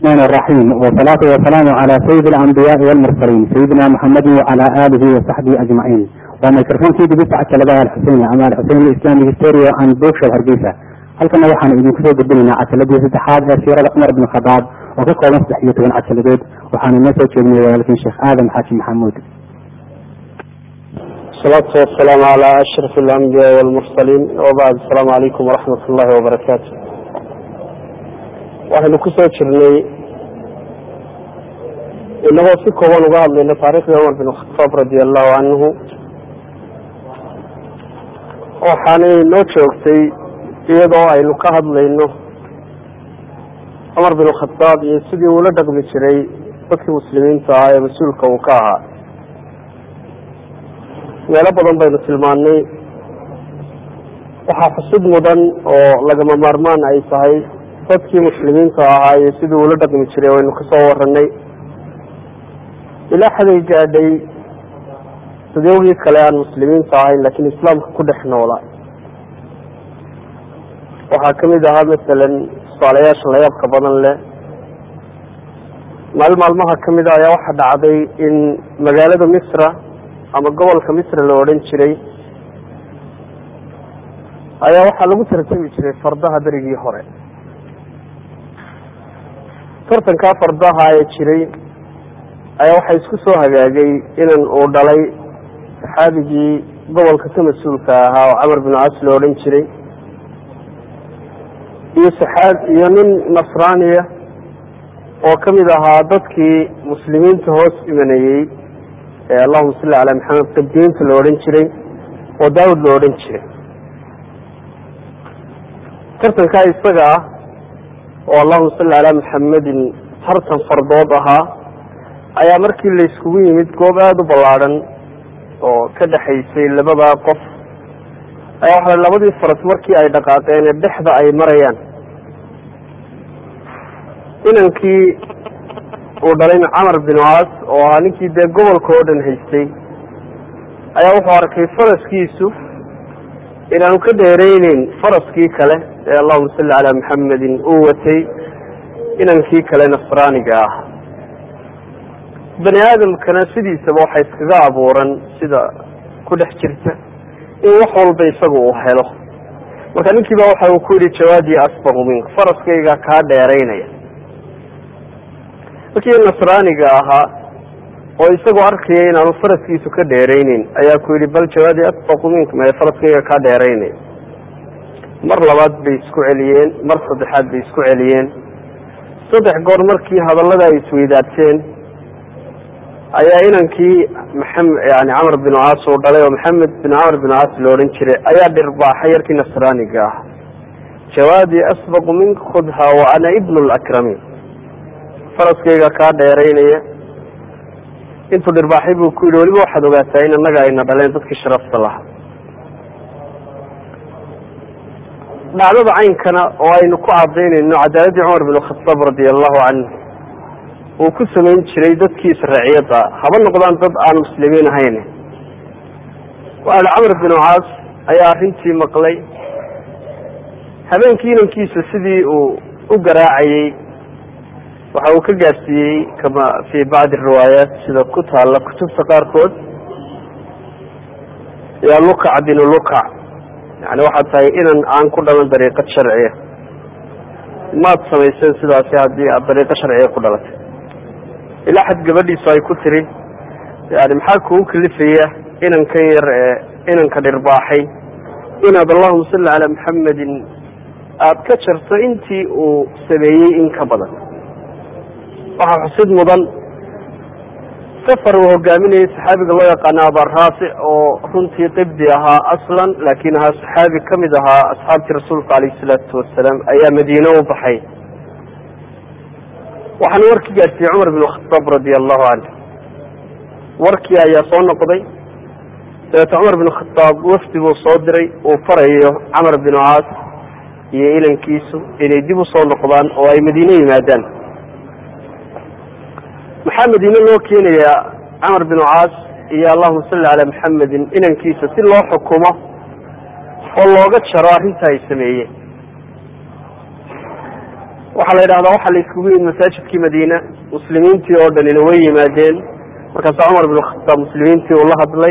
الرحمن الرحيم والصلاة والسلام على سيد الأنبياء والمرسلين سيدنا محمد وعلى آله وصحبه أجمعين وميكروفون كي دبي ساعة لبها الحسين أما الحسين الإسلامي هستوريا عن بوكشة هرقيسة halkana waxaan idinku soo gudbinaynaa cajaladii saddexaad ee siirada cumar ibn khadaab oo ka kooban saddex iyo toban cajaladood waxaanu inoo soo jeedinay walaalkiin sheekh aadam xaaji maxamuud الصلاة والسلام على أشرف الأنبياء والمرسلين وبعد السلام عليكم ورحمة الله وبركاته waxaynu ku soo jirnay inagoo si kooban uga hadlayna taariikhdii cumar bin khataab radi allahu canhu waxaanay noo joogtay iyadoo aynu ka hadlayno cumar bin khataab iyo sidii uula dhaqmi jiray dadkii muslimiinta ahaa ee mas-uulka uu ka ahaa meelo badan baynu tilmaannay waxaa xusid mudan oo lagama maarmaan ay tahay dadkii muslimiinta ahaa iyo sidii uula dhaqmi jiray waynu kasoo waranay ilaa xaday gaadhay dadyowgii kale aan muslimiinta ahayn laakiin islaamka ku dhex noola waxaa kamid ahaa masalan tusaalayaasha layaabka badan leh maalin maalmaha kamid a ayaa waxaa dhacday in magaalada misra ama gobolka misra la odhan jiray ayaa waxaa lagu tartami jiray fardaha berigii hore tartankaa fardaha ee jiray ayaa waxaa isku soo hagaagay inan uu dhalay saxaabigii gobolka ka mas-uulka ahaa oo camar bin cas la odhan jiray iyo saxaab iyo nin nasraaniya oo kamid ahaa dadkii muslimiinta hoos imanayey ee allahuma salli calaa maxamed qibdiyiinta la odhan jiray oo daawud la odhan jiray tartankaa isaga ah oo allahuma salli calaa maxamedin tartan fardood ahaa ayaa markii la iskugu yimid goob aada u ballaadhan oo ka dhexaysay labadaa qof ayaa waxa labadii faras markii ay dhaqaaqeen ee dhexda ay marayaan inankii uu dhalay camar bin caas oo ahaa ninkii dee gobolka oo dhan haystay ayaa wuxuu arkay faraskiisu inaanu ka dheereyneyn faraskii kale ee allahuma salli calaa maxamedin uu watay inankii kale nasraaniga ah bani aadamkana sidiisaba waxa iskaga abuuran sida ku dhex jirta in wax walba isaga uu helo marka ninkii ba waxa uu ku yihi jawaadii asbaqu mink faraskayga kaa dheeraynaya markii nasraaniga ahaa oo isagoo arkaya inaanu faraskiisu ka dheerayneyn ayaa ku yihi bal jawaadii asbaqu mink mae faraskayga kaa dheeraynaya mar labaad bay isku celiyeen mar saddexaad bay isku celiyeen saddex goor markii hadallada ay isweydaarteen ayaa inankii maxamed yani camar bin caas uu dhalay oo maxamed bin camar bin caas la odhan jiray ayaa dhirbaaxay yarkii nasraaniga ah jawaadii asbaqu mink khudha wa ana ibnu lakramiin faraskayga kaa dheeraynaya intuu dhirbaaxay buu ku yihi weliba waxaad ogaataa in annaga ayna dhaleen dadkii sharafta lahaa dhacdada caynkana oo aynu ku cadaynayno cadaaladii cumar bin khataab radia allahu canhu uu ku samayn jiray dadkiisa raciyada haba noqdaan dad aan muslimiin ahayn waxa camar bin caas ayaa arrintii maqlay habeenkii inankiisa sidii uu u garaacayey waxa uu ka gaarsiiyey kama fii bacdi riwaayaat sida ku taalla kutubta qaarkood yaa lukac binu lukac yani waxaad tahay inan aan ku dhalan dariiqad sharciya maad samayseen sidaasi haddii aad dariiqo sharciya ku dhalatay ilaa xad gabadhiisu ay ku tiri yani maxaa kugu kalifaya inankan yar ee inanka dhirbaaxay inaad allahuma salli calaa maxamedin aada ka jarto intii uu sameeyey in ka badan waxaa xusid mudan safar uu hogaaminayay saxaabiga loo yaqaano abaraafic oo runtii qibdi ahaa aslan laakiin ahaa saxaabi kamid ahaa asxaabtii rasuulka alayhi salaatu wasalaam ayaa madiine u baxay waxaana warkii gaarsiiyey cumar bin khataab radia allahu canhu warkii ayaa soo noqday dabeeta cumar bin khataab wafdi buu soo diray uu farayo camar bin caas iyo inankiisu inay dib usoo noqdaan oo ay madiine yimaadaan maxaa madiine loo keenayaa camar bin caas iyo allahuma salli calaa maxamedin inankiisa si loo xukumo oo looga jaro arrinta ay sameeyeen waxaa la yidhahdaa waxaa la iskugu yimid masaajidkii madiina muslimiintii oo dhanina way yimaadeen markaasa cumar bin khataab muslimiintii uu la hadlay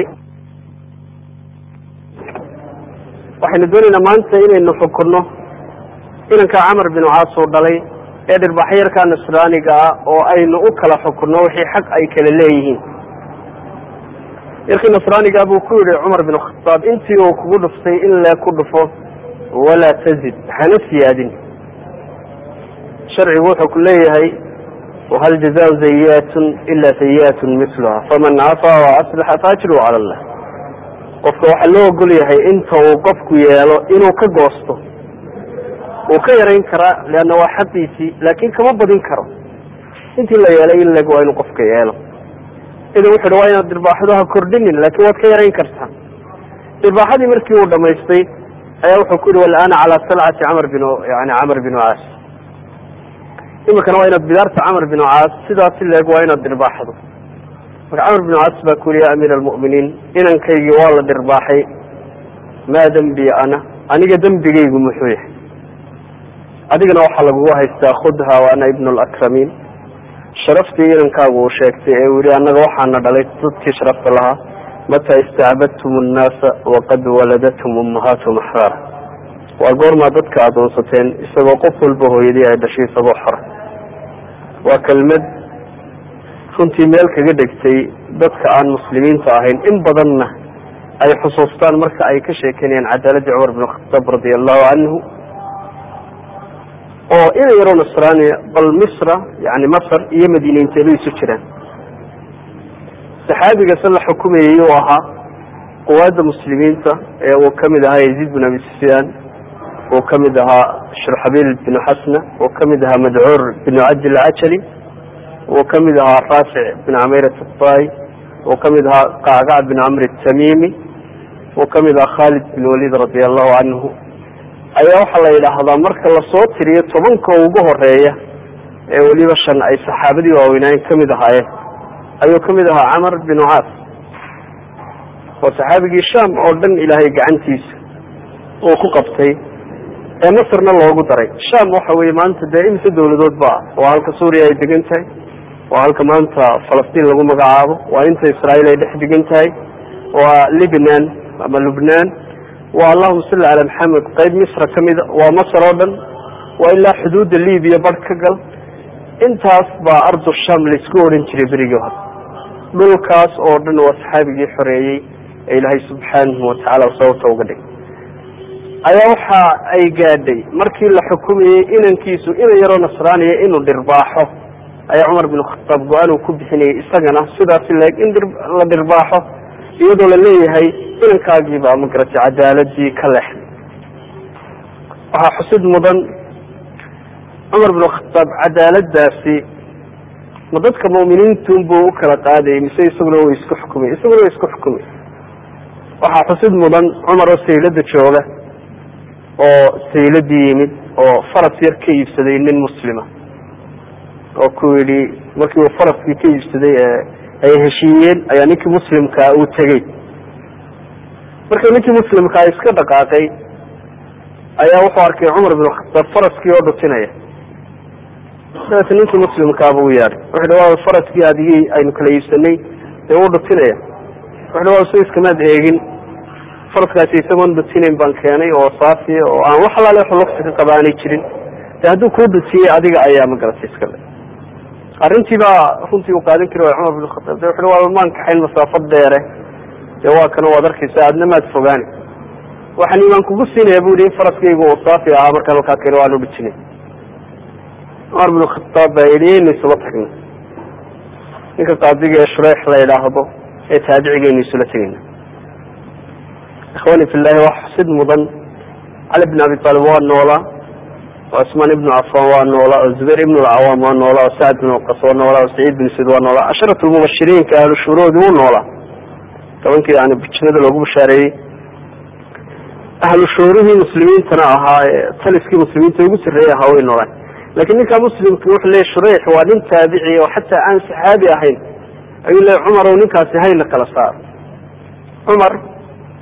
waxaynu doonaynaa maanta inaynu xukunno inankaa camar binu caas uu dhalay ee dhirbaxyarka nasraaniga ah oo aynu u kala xukunno wixii xaq ay kala leeyihiin yarkii nasraaniga buu ku yihi cumar bin khataab intii uu kugu dhuftay in lee ku dhufo walaa tazid hana siyaadin sharcigu wuxuu ku leeyahay wahal jazaau zayiatun ila sayiatun miluha faman cafaa wa aslaxa faajru cala allah qofka waxaa loo ogol yahay inta uu qofku yeelo inuu ka goosto wuu ka yarayn karaa leanna waa xaqiisii laakin kama badin karo intii la yeelay in leg waa inuu qofka yeelo idan wuxu uhi waa inaad dirbaaxdo ha kordhinin laakin waad ka yarayn kartaa dirbaaxadii markii uu dhamaystay ayaa wuxuu ku yihi walaana calaa salcati camar bin yani camar binu caas imikana waa inaad bidaarta camar binu caas sidaasi leeg waa inaad dirbaaxdo marka camar binu caas baa ku yihi ya amiir almu'miniin inankaygii waa la dirbaaxay maa dembi ana aniga dembigaygu muxuu yahay adigana waxaa lagugu haystaa khudha wa ana ibnu lakramiin sharaftii inankaagu uu sheegtay ee uu yihi annaga waxaana dhalay dadkii sharafta lahaa mataa istacbadtum annaasa waqad waladatum ummahaatuhum axraara waa goormaa dadka adoonsateen isagoo qof walba hooyadii ay dhashay isagoo xora waa kelmad runtii meel kaga dhegtay dadka aan muslimiinta ahayn in badanna ay xusuustaan marka ay ka sheekeynayaan cadaaladii cumar bin khataab radia allahu canhu oo ina yaroo nasraaniya bal misra yani masr iyo madiine inteeba isu jiraan saxaabigaase la xukumayay uu ahaa quwaadda muslimiinta ee uu kamid ahaa yaziid bin abi sufyaan uu kamid ahaa shurxabiil binu xasna uu kamid ahaa madcuur binu cabdi lcajali uu kamid ahaa raafic bin cameyrat atai uu kamid ahaa qacqac bin camr tamimi uu kamid ahaa khalid bin walid radi allahu canhu ayaa waxaa la yidhaahdaa marka lasoo tiriyo tobanka ugu horeeya ee weliba shan ay saxaabadii waaweynaayen kamid ahaayeen ayuu kamid ahaa camar binu caas oo saxaabigii sham oo dhan ilaahay gacantiisa uu ku qabtay ee masrna loogu daray sham waxa weye maanta dee imise dawladood ba waa halka suuriya ay degan tahay waa halka maanta falastiin lagu magacaabo waa inta israa'iil ay dhex degan tahay waa libnan ama lubnaan waa allahuma salli cala maxamed qayb misra kamida waa masr oo dhan waa ilaa xuduudda libiya barh ka gal intaas baa ardu sham laisku odhan jiray berigii hore dhulkaas oo dhan waa saxaabigii xoreeyey ee ilaahay subxaanahu watacaala sababta uga dhig ayaa waxa ay gaadhay markii la xukumayey inankiisu inan yaroo nasraaniya inuu dhirbaaxo ayaa cumar bin khataab go-aan uu ku bixinayay isagana sidaasi leeg in la dhirbaaxo iyadoo la leeyahay inankaagiibaa magaratay cadaaladii ka leexday waxaa xusid mudan cumar bin khataab cadaaladaasi ma dadka mu'miniintunbuu u kala qaadayay mise isaguna way isku xukumay isaguna way isku xukumay waxaa xusid mudan cumar oo saylada jooga oo sayladii yimid oo faras yar ka iibsaday nin muslima oo ku yidhi markii uu faraskii ka iibsaday ee ay heshiiyeen ayaa ninkii muslimkaa uu tegey marka ninkii muslimkaa iska dhaqaaqay ayaa wuxuu arkay cumar bin khataab faraskii oo dhutinaya dabeeta ninkii muslimkaaba u yeadhay wuxu hi waa faraskii adigii aynu kala iibsanay dee uu dhutinaya wuxu hi waa so iskamaad eegin faraskaasi isagoon dhutinayn baan keenay oo saafiya oo aan wax alaale wax lugsi ka qaba aanay jirin de hadduu kuu dhutiyey adiga ayaa magaratay iskale arrintii baa runtii uu qaadan kari waay cumar bin khataab de wuxuhi waa maan kaxayn masaafo dheere dee waa kana waad arkaysa aadna maad fogaani waxaan imaan kugu siinaya bu yihi in faraskaygu uu saafi ahaa markaan halkaa keeno waan udhutinay cumar bin khataab baa yidhi yaynu isula tagna ninka qaadiga ee shureex la yidhaahdo ee taabicigaynu isula tegayna ikhwani fillahi waa xusid mudan cali bin abi taalib waa noolaa oo cusmaan ibnu cafaan waa noolaa oo zubayr ibn lcawaam waa noolaa oo sacd bin waqas waa noolaa oo saciid bin said waa noolaa casharat lmubashiriinka ahlu shuuroodi wuu noolaa tobankii yani jannada loogu bashaareeyey ahlu shuurihii muslimiintana ahaa ee taliskii muslimiinta ugu sarreeyey ahaa way noolaan lakin ninka muslimka wuxuu leeyay shureyx waa nin taabici oo xataa aan saxaabi ahayn ayuu leeyay cumar o ninkaasi hayna kala saaro cumar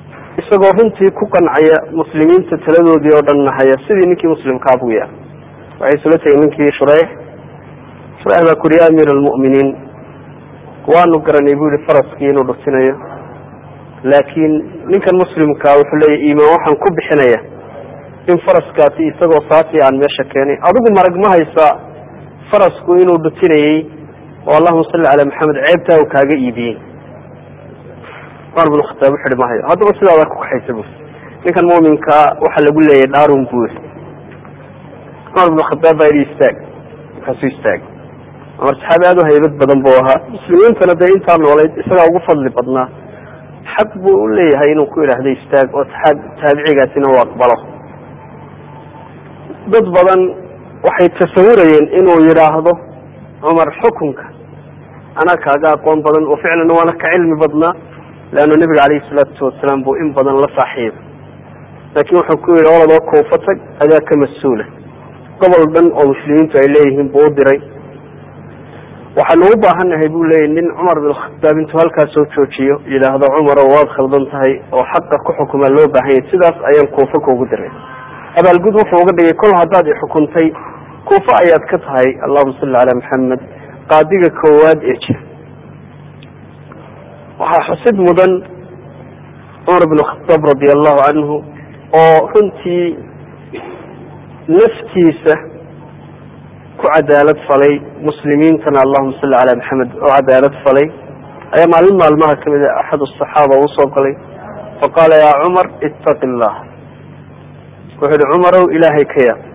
isagoo runtii ku qancaya muslimiinta taladoodii oo dhan nahaya sidii ninkii muslimkaabuu yahay waxay isula tegay ninkii shureyx shureyx baa ku yuri ya amiir almu'miniin waanu garanay bu yihi faraskii inuu dhutinayo laakiin ninkan muslimkaa wuxuu leeyahy iimaan waxaan ku bixinaya in faraskaasi isagoo saasi aan meesha keenay adigu marag ma haysaa farasku inuu dhutinayey oo allahuma salli calaa maxamed ceebtaa uu kaaga iibiyey cumar bin khataab wuxu uhi mahayo haddaba sidaada ku kaxaysa bu ninkan muminkaa waxaa lagu leeyahy dhaarun buu yiri cumar bin khataab baa yidhi istaag markaasuu istaagay cumar saxaabi aada u haybad badan buu ahaa muslimiintana dee intaa noolayd isagaa ugu fadli badnaa xaq buu u leeyahay inuu ku idhaahdo istaag oo taabicigaasina uu aqbalo dad badan waxay tasawurayeen inuu yidhaahdo cumar xukunka anaa kaaga aqoon badan oo ficlan waana ka cilmi badnaa leanna nebiga calayhi salaatu wasalaam buu in badan la saaxiibay laakiin wuxuu ku yidhi oladoo koufa tag adaa ka mas-uula gobol dhan oo muslimiintu ay leeyihiin buu u diray waxaanu u baahannahay buu leeyahy nin cumar bin khataab intuu halkaas soo joojiyo yidhaahdo cumarow waad khaldan tahay oo xaqa ku xukumaa loo baahan yahy sidaas ayaan kuufa kuugu diray abaalgud wuxuu uga dhigay kol haddaad ixukuntay kuufa ayaad ka tahay allahuma salli calaa maxamed qaadiga koowaad ee jira waxaa xusid mudan cumar bin khataab radi allahu canhu oo runtii naftiisa ku cadaalad falay muslimiintana allahuma salli calaa maxamed oo cadaalad falay ayaa maalin maalmaha kamid a axad asaxaaba uu soo galay faqaala yaa cumar ittaqi illah wuxuu yihi cumarow ilaahay ka yaab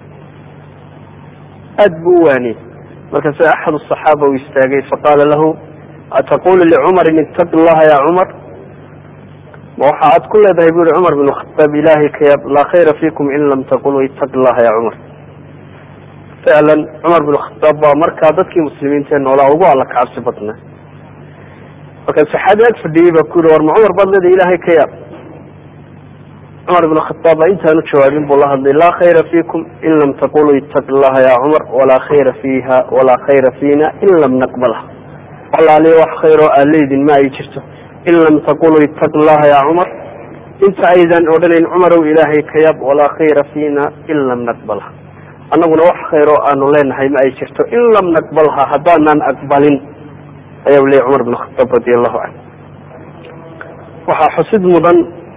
aad buu u waaniyey markaase axad asaxaaba uu istaagay faqaala lahu ataqulu licumarin ittaqi llaha ya cumar ma waxa aad ku leedahay bu yihi cumar bin khataab ilaahay ka yaab laa khayra fiikum in lam taquluu ittaqi llaha ya cumar ficlan cumar bin khataab baa markaa dadkii muslimiinta ee noolaa ugu alla kacabsi badnaa markaa saxaabi ag fadhiyey baa ku yihi war ma cumar baad leedahay ilaahay ka yaab cumar bin khataab baa intaanu jawaabin buu la hadlay laa khayra fiikum in lam taquluu ittaqi llaha ya cumar walaa khayra fiiha walaa khayra fiina in lam naqbalha walaaliyo wax khayroo aad leydin ma ay jirto in lam taquluu ittaqi llaha ya cumar inta aydan odhanayn cumarow ilaahay ka yaab walaa khayra fiina in lam naqbalha annaguna wax khayroo aanu leenahay ma ay jirto in lam naqbalha haddaanan aqbalin ayaa leeyay cumar bin khataab radi allahu canhu waxaa xusid mudan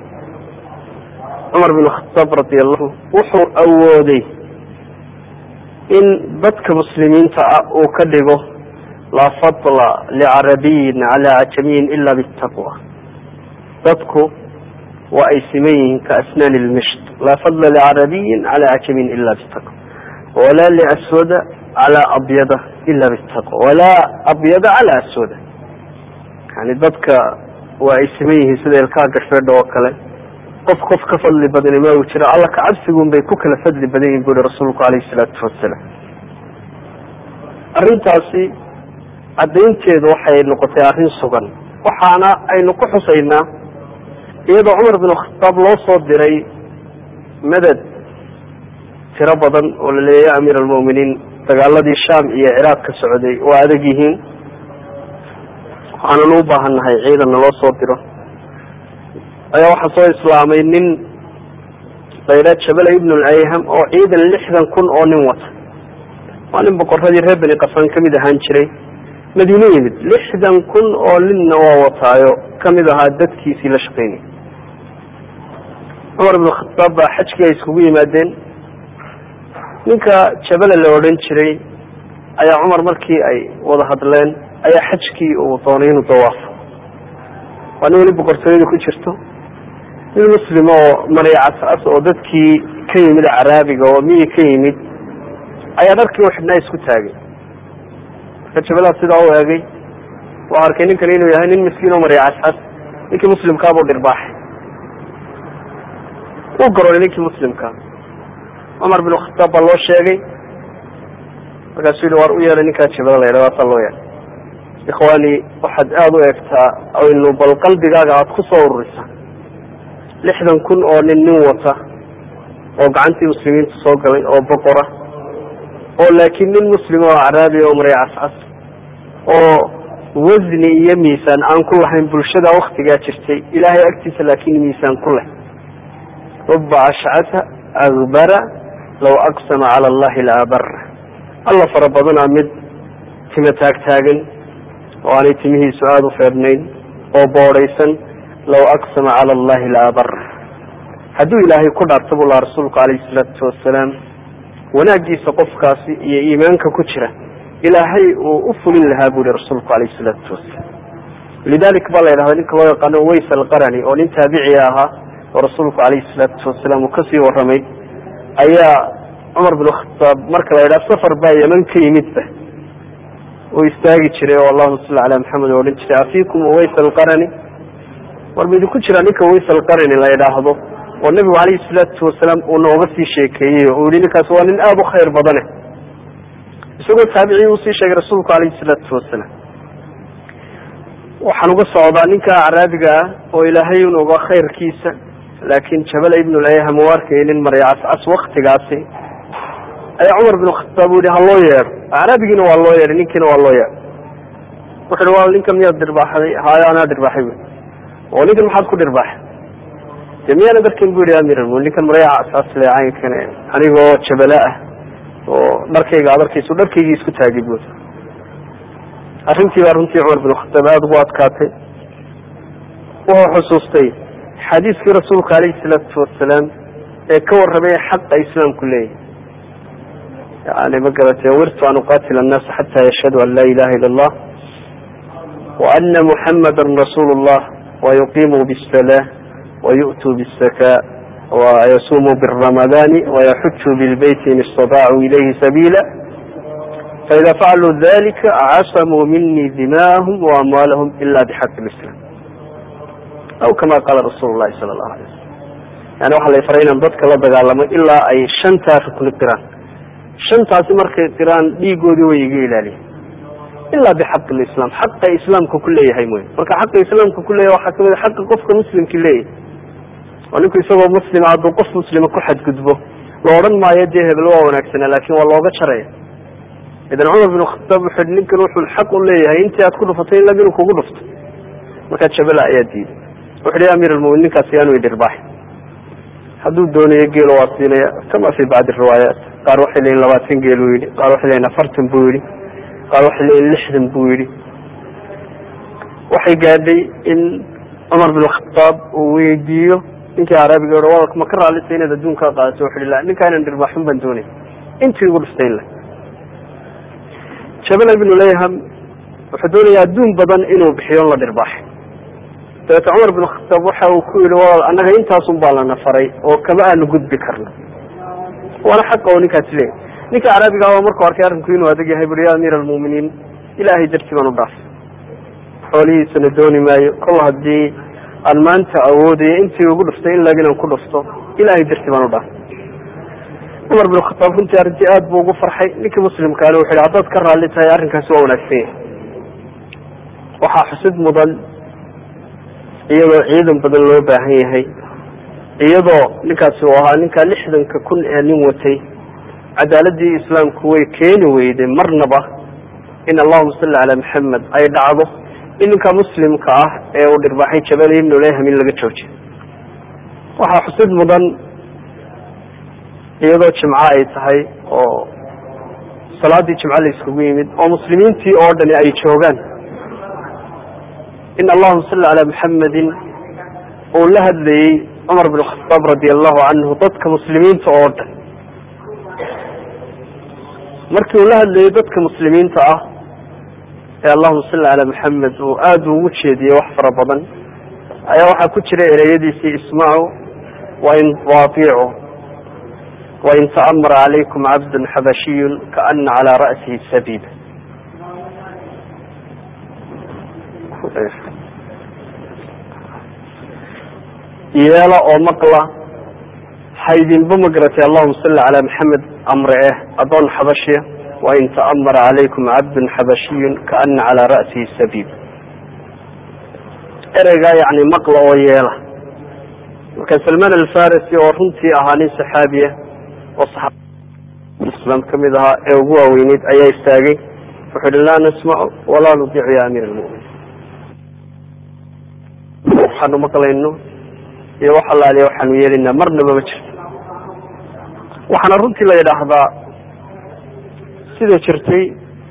cumar bin khataab radi allahu wuxuu awooday in dadka muslimiinta ah uu ka dhigo laa fadla licarabiyin calaa cajamiyin ila bitaqwa dadku waa ay siman yihiin ka asnaani lmisht laa fadla licarabiyin calaa cajamiyin ila bitaqwa walaa liaswada calaa abyada ila bitaqwa walaa abyada calaa aswada yani dadka waa ay siman yihiin sida ilkaha gashbeedha oo kale qof qof ka fadli badani ma uu jiro alla kacabsigun bay ku kala fadli badan yihin bu yihi rasuulku alayhi salaatu wasalaam arrintaasi caddaynteedu waxay noqotay arrin sugan waxaana aynu ku xusaynaa iyadoo cumar bin khataab loo soo diray madad tiro badan oo la leeyahy ya amiir almu'miniin dagaaladii sham iyo ciraaq ka socday waa adag yihiin waxaananu u baahannahay ciidanna loo soo diro ayaa waxaa soo islaamay nin layidhaha jabala ibnu lcayham oo ciidan lixdan kun oo nin wata waa nin boqoradii reer beni qasaan kamid ahaan jiray madiine yimid lixdan kun oo ninna waa wataayo kamid ahaa dadkiisii la shaqaynayay cumar bin khataab baa xajkii ay iskugu yimaadeen ninka jabala la odhan jiray ayaa cumar markii ay wada hadleen ayaa xajkii uu doonay inuu dawaafo waa nin weli boqortooyada ku jirto nin muslim oo maray cas-as oo dadkii ka yimid caraabiga oo miyi ka yimid ayaa dharkii u xidhnaa isku taagay marka jabalaha sidaa u eegay waa arkay ninkan inuu yahay nin miskiin oo maray cas-as ninkii muslimkaabuu dhirbaaxay uu garoolay ninkii muslimkaa cumar bin khataab baa loo sheegay markaasuu yihi waar u yeelay ninkaa jabala la yidhah waasaa loo yeelay ikhwaani waxaad aada u eegtaa aynu bal qalbigaaga aada ku soo ururisa lixdan kun oo nin nin wata oo gacantii muslimiinta soo galay oo boqora oo laakiin nin muslim oo caraabiya oo maray cascas oo wasni iyo miisaan aan ku lahayn bulshada waktigaa jirtay ilaahay agtiisa laakiin miisaan ku leh ruba ashcata akbara law aqsama cala allahi la abara alla fara badanaa mid tima taagtaagan oo aanay timihiisu aada u feedhnayn oo boodhaysan law aqsama cala allahi la abara hadduu ilaahay ku dhaarta buu laha rasuulku calayhi salaatu wasalaam wanaagiisa qofkaasi iyo iimaanka ku jira ilaahay uu u fulin lahaa bu yihi rasuulku calayhi salaatu wasalaam lidalik baa la yidhahda ninka loo yaqaano ways alqarani oo nin taabiciga ahaa oo rasuulku calayhi salaatu wasalaam uu kasii waramay ayaa cumar bin khataab marka la yidhaha safar baa yeman ka yimidba uu istaagi jiray oo allahuma salli calaa maxamed oo odhan jiray afiikum ways alqarani war ma idinku jira ninka ways alqarani la yidhaahdo oo nebigu calayhi salaatu wasalaam uu nooga sii sheekeeyey oo uu yihi ninkaas waa nin aada u khayr badane isagoo taabicii uu sii sheegay rasuulku calayhi salaatu wasalaam waxaan uga socdaa ninka acraabiga ah oo ilaahay un oga khayrkiisa laakiin jabala ibnulayha ma arkaynin marya cascas waktigaasi ayaa cumar bin khataab u yihi ha loo yeedho acraabigiina waa loo yeedhay ninkiina waa loo yeedhay wuxu uhi wa ninka miyaad dhirbaaxday haayo anaa dhirbaaxay bu oo ninkan maxaad ku dhirbaaxay de miyaana darkin bu yihi amiral mu ninkan marya cascas le caynkan anigoo jabala ah oo dharkayga ad arkayso dharkaygii isku taagay bu arrintii baa runtii cumar bin khataab aada ugu adkaatay wuxuu xusuustay xadiiskii rasuulka alayhi salaatu wasalaam ee ka warramay xaqa islaamku leeyahy yani ma garatay wirtu an uqatila annaasa xata yashhadu an laa ilaha ila allah wa ana muxamada rasuulu llah wayuqimuu bاsala wayu'tuu bاsaka wayasumuu bاramadani wayaxujuu bilbeyti in istaطaacuu ilayhi sabiila faida facaluu dalika casamuu mini dima'ahum waamwaalahum ila bixaqi lislam aw kama qaala rasuulu llahi sala allahu alay wasalam yani waxaa la faray inaan dadka la dagaalamo ilaa ay shantaa rukni qiraan shantaasi markay qiraan dhiigoodii way iga ilaaliyen ilaa bixaqi lislam xaqa islaamka ku leeyahay mooye marka xaqa islaamka ku leeyahay waxaa kamid a xaqa qofka muslimki leeyahay oo ninku isagoo muslima hadduu qof muslima ku xadgudbo la odhan maayo dee hebel waa wanaagsana laakin waa looga jaraya idan cumar bin khataab wuxuu yihi ninkan wuxuu xaq u leeyahay intii aad ku dhufatay in lag inuu kugu dhufto markaa jabala ayaa diiday wuxu hi amir almumin ninkaas yaanu idhirbaaxi hadduu doonayo geelo waa siinaya kama fi bacdi riwaayaat qaar waxay leeyiin labaatan geel buu yidhi qaar waxay leeyiin afartan buu yidhi qaar waxay leeyiin lixdan buu yidhi waxay gaadhay in cumar bin khataab uu weydiiyo ninkii araabiga o ma ka raallisa inaad adduunkaa qaadato wuxu hi la ninkaa inaan dhirbaaxin baan doonay intii igu dhuftay in le jabal ibnu layham wuxuu doonaya adduun badan inuu bixiyo on la dhirbaaxay dabeete cumar bin khataab waxa uu ku yihi walaal annaga intaasun baa lana faray oo kama aanu gudbi karno waana xaqa oo ninkaasi leeyahy ninka caraabiga ah markuu arkay arrinku inuu adag yahay buri ya amiir almu'miniin ilaahay dartii baan u dhaafay xoolihiisana dooni maayo kol haddii aan maanta awoodayo intii ugu dhuftay in lag inaan ku dhufto ilaahay dartii baan u dhaafay cumar bin khataab runtii arrintii aad buu ugu farxay ninkii muslimkaale wuxu yhi haddaad ka raalli tahay arrinkaasi waa wanaagsan yahay waxaa xusid mudan iyadoo ciidan badan loo baahan yahay iyadoo ninkaasi uu ahaa ninkaa lixdanka kun ee nin watay cadaaladii islaamku way keeni weyday marnaba in allahuma salli calaa maxamed ay dhacdo in ninka muslimka ah ee uu dhirbaaxay jabal ibnu leyham in laga joojiyo waxaa xusid mudan iyadoo jimco ay tahay oo salaadii jimco la iskugu yimid oo muslimiintii oo dhani ay joogaan in allahuma salli calaa maxamedin uu la hadlayey cumar bin khataab radi allahu canhu dadka muslimiinta oo dhan markii uu la hadlayey dadka muslimiinta ah ee allahuma salli calaa maxamed uu aada ugu jeediyey wax fara badan ayaa waxaa ku jira ereyadiisii ismacu wain waatiicu wain ta'amara calaykum cabdun xabashiyun kaana calaa ra'sihi sabiib yeela oo maqla haydinba ma garatay allahuma salli calaa maxamed amre eh adoon xabashiya wain ta'amara calaykum cabdun xabashiyun kaana calaa ra'sihi sabiib ereygaa yani maqla oo yeela marka salmaan alfarisi oo runtii ahaa nin saxaabiya oo islaam kamid ahaa ee ugu waaweyneyd ayaa istaagay wuxuu hi laa nasmacu walaa nudiicu ya amiir almuminiin waxaanu maqlayno iyo wax allaaliya waxaanu yeelinaa marnaba ma jirto waxaana runtii la yidhaahdaa sida jirtay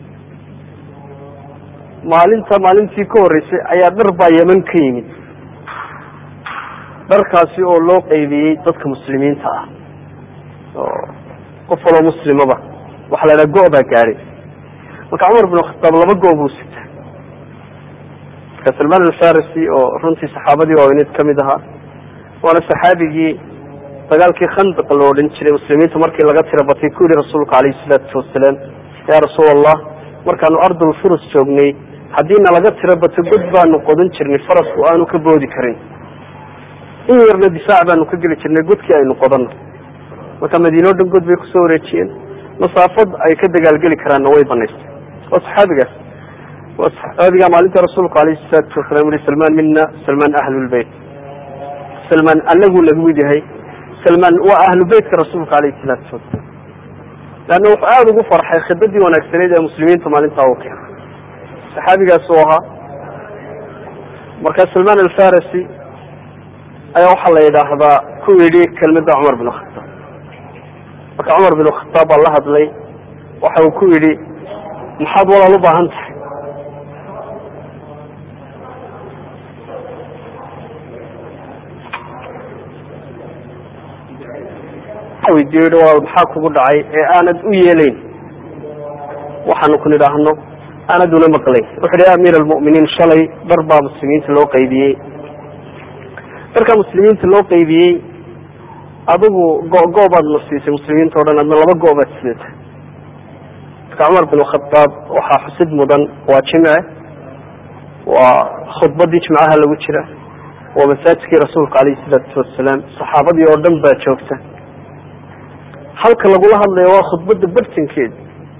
maalinta maalintii ka horreysay ayaa dhar baa yeman ka yimid dharkaasi oo loo qaybiyey dadka muslimiinta ah oo qof waloo muslimaba waxaa la yidhaha go- baa gaadhay marka cumar bin khataab laba go- buu sita marka salmaan alfarisi oo runtii saxaabadii waaweyneed ka mid ahaa waana saxaabigii dagaalkii khandaq la odhan jiray muslimiinta markii laga tira batay ku yihi rasuulka calayhi salaatu wasalaam yaa rasuul allah markaanu ardul furus joognay haddiina laga tiro bato god baanu qodan jirnay farasku aanu ka boodi karin in yarna difaac baanu ka geli jirnay godkii aynu qodanno marka madiine o dhan god bay kusoo wareejiyeen masaafad ay ka dagaalgeli karaanna way banaystay waa saxaabigaas waa saxaabiga maalinta rasuulku alayhi salaatu wasalam ui salmaan mina salmaan ahlulbeyt salmaan anagu lagu mid yahay salmaan waa ahlu beytka rasuulka alayhi salaatu wasalaam leanna wuxuu aada ugu farxay khidadii wanaagsaneyd ee muslimiinta maalintaa u keenay saxaabigaas uu ahaa marka salmaan alfarisi ayaa waxaa la yidhaahdaa ku yidhi kelmada cumar bin khataab marka cumar bin khataab baa la hadlay waxa uu ku yidhi maxaad walaal u baahan tahay weydiiyo yihi walaal maxaa kugu dhacay ee aanad u yeelayn waxaanu ku nidhaahno aanad una maqlayn wuxu uhi ya amiir almu'miniin shalay dhar baa muslimiinta loo qaybiyey dharkaa muslimiinta loo qaybiyey adigu go-go baad na siisay muslimiinta o dhan adna laba go- baad sidata marka cumar bin khadaab waxaa xusid mudan waa jimce waa khudbadii jimcaha lagu jira waa masaajidkii rasuulka alayhi salaatu wasalaam saxaabadii oo dhan baa joogta halka lagula hadlayo waa khudbadda bartankeeda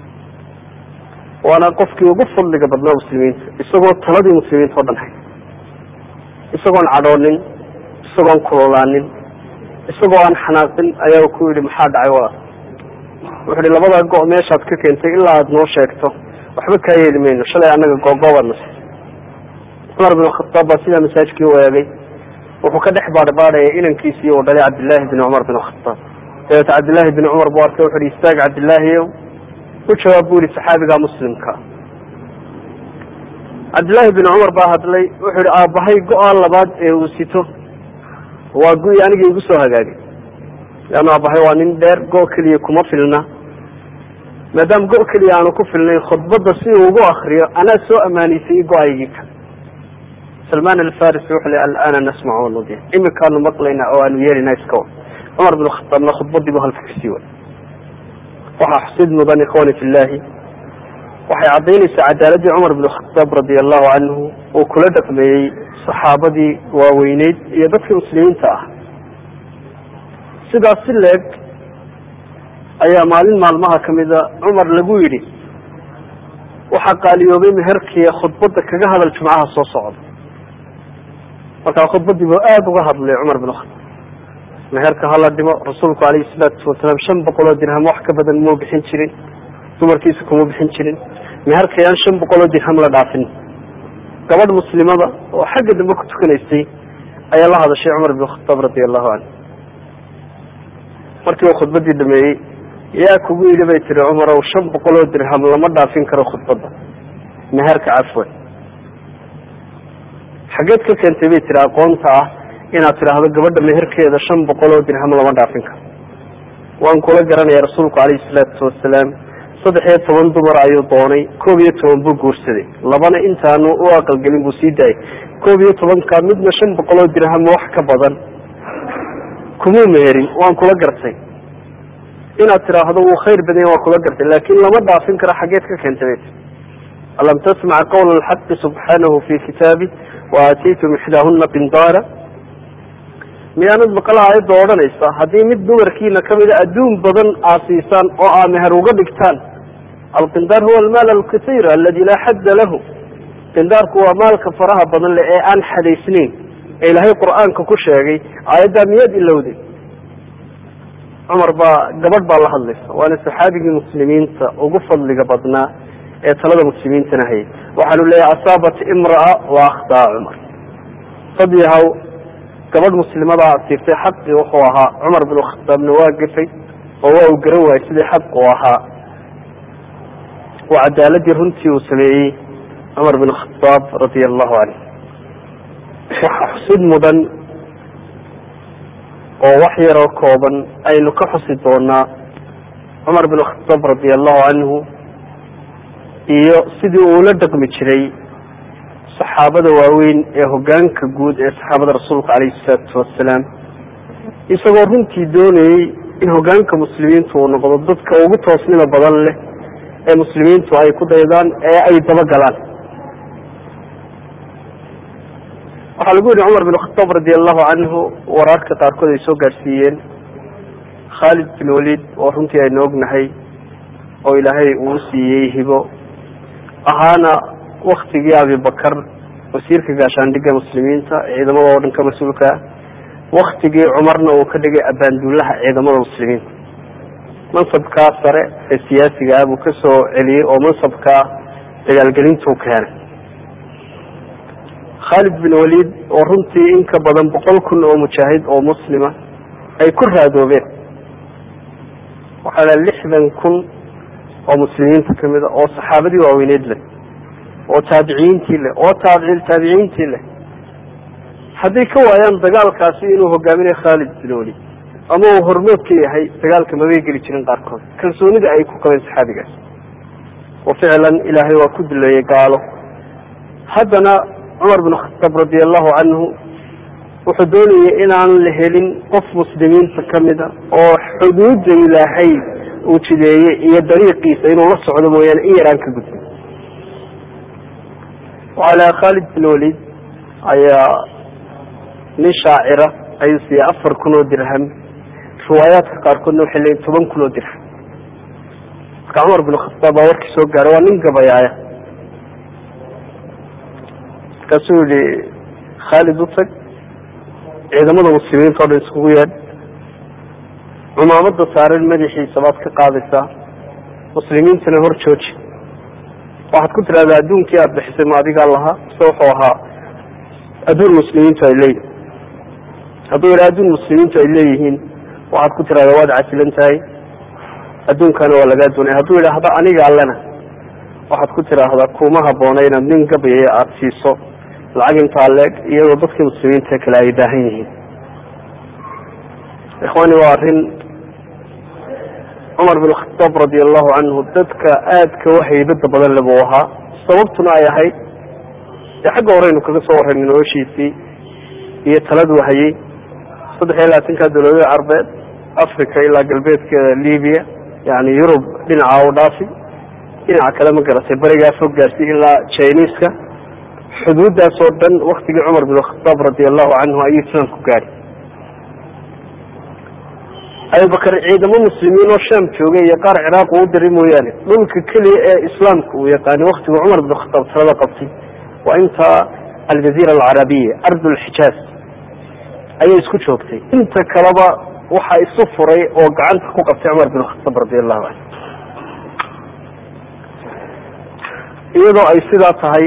waana qofkii ugu fadliga badnaa muslimiinta isagoo taladii muslimiinta o dhan hay isagoon cadhoonin isagoon kulolaanin isagoo aan xanaaqin ayaa ku yidhi maxaa dhacay waa wuxu uhi labadaa go- meeshaad ka keentay ilaa aada noo sheegto waxba kaa yeeli mayno shalay annaga googoobaad na siisay cumar bin khataab baa sidaa masaajkii waagay wuxuu ka dhex baadhbaadhaya inankiisii uu dhalay cabdillaahi bin cumar bin khataab dabeeta cabdillaahi bin cumar buu arkay wuxu uhi istaag cabdillaahiyow u jawaab bu yihi saxaabiga muslimka cabdillaahi bin cumar baa hadlay wuxuu yihi aabbahay go-a labaad ee uu sito waa gu-i anigii igu soo hagaagay leanna aabbahay waa nin dheer go- keliya kuma filna maadaama go- keliya aanu ku filnayn khudbadda si uu ugu akriyo anaa soo ammaanaysay go-aygii ka salmaan alfarisi wuxuu le alana nasmac wanudiya imikaanu maqlayna oo aanu yeelina iska wa cumar bin khataabna khudbadii bu halka kasii way waxaa xusid mudan ikhwani fi llahi waxay caddaynaysaa cadaaladii cumar bin khataab radia allahu canhu uu kula dhaqmeeyey saxaabadii waaweyneyd iyo dadkii muslimiinta ah sidaas si leeg ayaa maalin maalmaha kamida cumar lagu yidhi waxaa qaaliyoobay meherkii khudbadda kaga hadal jumcaha soo socda markaa khudbadii buu aada uga hadlay cumar bin khataab meherka hala dhimo rasuulku alayhi salaatu wasalaam shan boqoloo dirham wax ka badan muu bixin jirin dumarkiisa kuma bixin jirin meherkayaan shan boqoloo dirham la dhaafin gabadh muslimada oo xagga dambe ku tukanaysay ayaa la hadashay cumar bin khataab radia allahu canhu markii uu khudbadii dhameeyey yaa kugu yidhi bay tiri cumarow shan boqoloo dirham lama dhaafin karo khudbadda meherka cafwan xageed ka keentay bay tiri aqoonta ah inaad tidhaahdo gabadha meherkeeda shan boqol oo dirham lama dhaafin karo waan kula garanaya rasuulku calayhi salaatu wasalaam saddex iyo toban dumar ayuu doonay koob iyo toban buu guursaday labana intaanu u aqalgelin buu sii daayay koob iyo tobanka midna shan boqol oo dirham wax ka badan kumuu meherin waan kula gartay inaad tidhaahdo wuu khayr badanya waan kula gartay laakin lama dhaafin karo xageed ka keentay bay tii alam tasmac qawla alxaqi subxaanahu fi kitaabi waataytum ixdaahuna qindaara miyaanad maqal aayadda odhanaysa haddii mid dumarkiina kamida adduun badan aad siisaan oo aa meher uga dhigtaan alqindaar huwa almaal alkasiir aladi laa xadda lahu qindaarku waa maalka faraha badan leh ee aan xadaysnayn ee ilaahay qur-aanka ku sheegay aayaddaa miyaad ilowday cumar baa gabadh baa la hadlaysa waana saxaabigii muslimiinta ugu fadliga badnaa ee talada muslimiintana hayay waxaanu leeyahay asaabat imraa wa akhtaa cumar sadyahaw gabadh muslimada asiirtay xaqii wuxuu ahaa cumar bin khataabna waa gafay oo waa uu garan waayey sidii xaqu ahaa oo cadaaladii runtii uu sameeyey cumar bin khadaab radia allahu canhu waxa xusid mudan oo wax yaroo kooban aynu ka xusi doonaa cumar bin khadaab radia allahu canhu iyo sidii uu la dhaqmi jiray saxaabada waaweyn ee hogaanka guud ee saxaabada rasuulka calayhi salaatu wasalaam isagoo runtii doonayey in hogaanka muslimiintu uu noqdo dadka ugu toosnida badan leh ee muslimiintu ay ku daydaan ee ay dabagalaan waxaa lagu yihi cumar bin khataab radi allahu canhu waraarka qaarkood ay soo gaadhsiiyeen khaalid bin walid oo runtii aynu ognahay oo ilaahay uu siiyey hibo ahaana waktigii abibakar wasiirka gaashaandhigga muslimiinta ciidamada oo dhan ka mas-uulka ah waktigii cumarna uu ka dhigay abaanduulaha ciidamada muslimiinta mansabkaa sare ee siyaasiga ah buu ka soo celiyey oo mansabkaa dagaalgelintuu keenay khaalid bin walid oo runtii in ka badan boqol kun oo mujaahid oo muslima ay ku raadoobeen waxaa la lixdan kun oo muslimiinta kamid a oo saxaabadii waaweyneed leh oo taabiciyiintii leh oo taabici taabiciyiintii leh hadday ka waayaan dagaalkaasi inuu hogaaminayo khaalid bin walid ama uu hormood ka yahay dagaalka mabay geli jirin qaarkood kalsoonida ay ku qabeen saxaabigaas oo ficlan ilaahay waa ku duleeyey gaalo haddana cumar bin khataab radi allahu canhu wuxuu doonayay inaan la helin qof muslimiinta kamida oo xuduudda ilaahay uu jideeyey iyo dariiqiisa inuu la socdo mooyaane in yaraan ka gudbin wacalaa khaalid bin walid ayaa nin shaacira ayuu siiyey afar kun oo dirham riwaayaadka qaarkoodna waxay leeyiin toban kun oo dirham marka cumar bin khataab baa warkii soo gaaray waa nin gabayaaya markaasuu yihi khaalid u tag ciidamada muslimiinta o dhan iskugu yeedh cumaamada saaran madaxiisa baad ka qaadaysaa muslimiintana hor jooji waxaad ku tidhahdaa adduunkii aada bixisay ma adigaa lahaa mise wuxuu ahaa adduun muslimiintu ay leeyihin hadduu yidhaha adduun muslimiintu ay leeyihiin waxaad ku tidhahdaa waad casilan tahay adduunkana waa lagaa doonaya hadduu yidhaahdo aniga allena waxaad ku tidhaahdaa kuma haboona inaad nin gabayaya aada siiso lacag intaa leeg iyadoo dadkii muslimiinta kale ay baahan yihiin ikhwani waa arrin cumar bin khataab radi allahu canhu dadka aadka u haybada badan le buu ahaa sababtuna ay ahayd dee xagga horeynu kaga soo warraynay noloshiisii iyo taladuu hayey saddex iyo labaatanka dawladada carbeed africa ilaa galbeedkeeda libiya yani yurub dhinaca u dhaafi dhinaca kale ma garatay berigaa fog gaarsi ilaa jiniiska xuduuddaas oo dhan waktigii cumar bin khataab radi allahu canhu ayuu islaamku gaadhay abubakar ciidamo muslimiin oo sham joogay iyo qaar ciraaq uu diray mooyaane dhulka keliya ee islaamka uu yaqaanay waktigu cumar bin khataab talada qabtay waa inta aljaziira alcarabiya ardulxijaaz ayay isku joogtay inta kaleba waxaa isu furay oo gacanta ku qabtay cumar bin khataab radi allahu canhu iyadoo ay sidaa tahay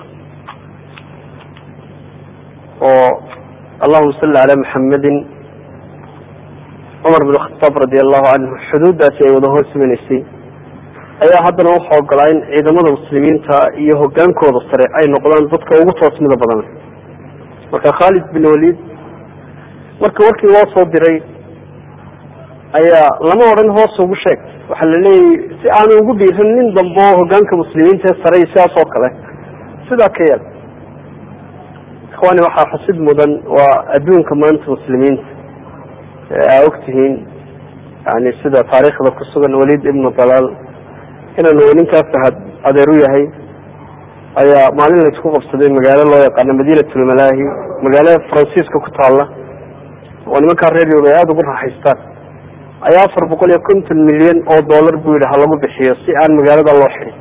oo allahuma salli calaa maxamedin cumar bin khataab radi allahu canhu xuduuddaasi ay wada hoos imanaysay ayaa haddana wuxuu ogolaa in ciidamada muslimiinta iyo hogaankooda sare ay noqdaan dadka ugu toosmida badan marka khaalid bin walid marka warkii loo soo diray ayaa lama odhan hoos ugu sheeg waxaa la leeyahy si aanu ugu dhiiran nin dambe oo hogaanka muslimiinta ee saray sidaas oo kale sidaa ka yeel ikhwani waxaa xusid mudan waa adduunka maanta muslimiinta aa ogtihiin yani sida taariikhda ku sugan walid ibnu dalaal inaanu ninkaa fahad adeer u yahay ayaa maalin la isku qabsaday magaalo loo yaqaano madiinatulmalaahi magaalo faransiiska ku taalla oo nimankaa reer yurub ay aada ugu raaxaystaan ayaa afar boqol iyo konton milyan oo dollar buu yidhi ha lagu bixiyo si aan magaalada loo xidhin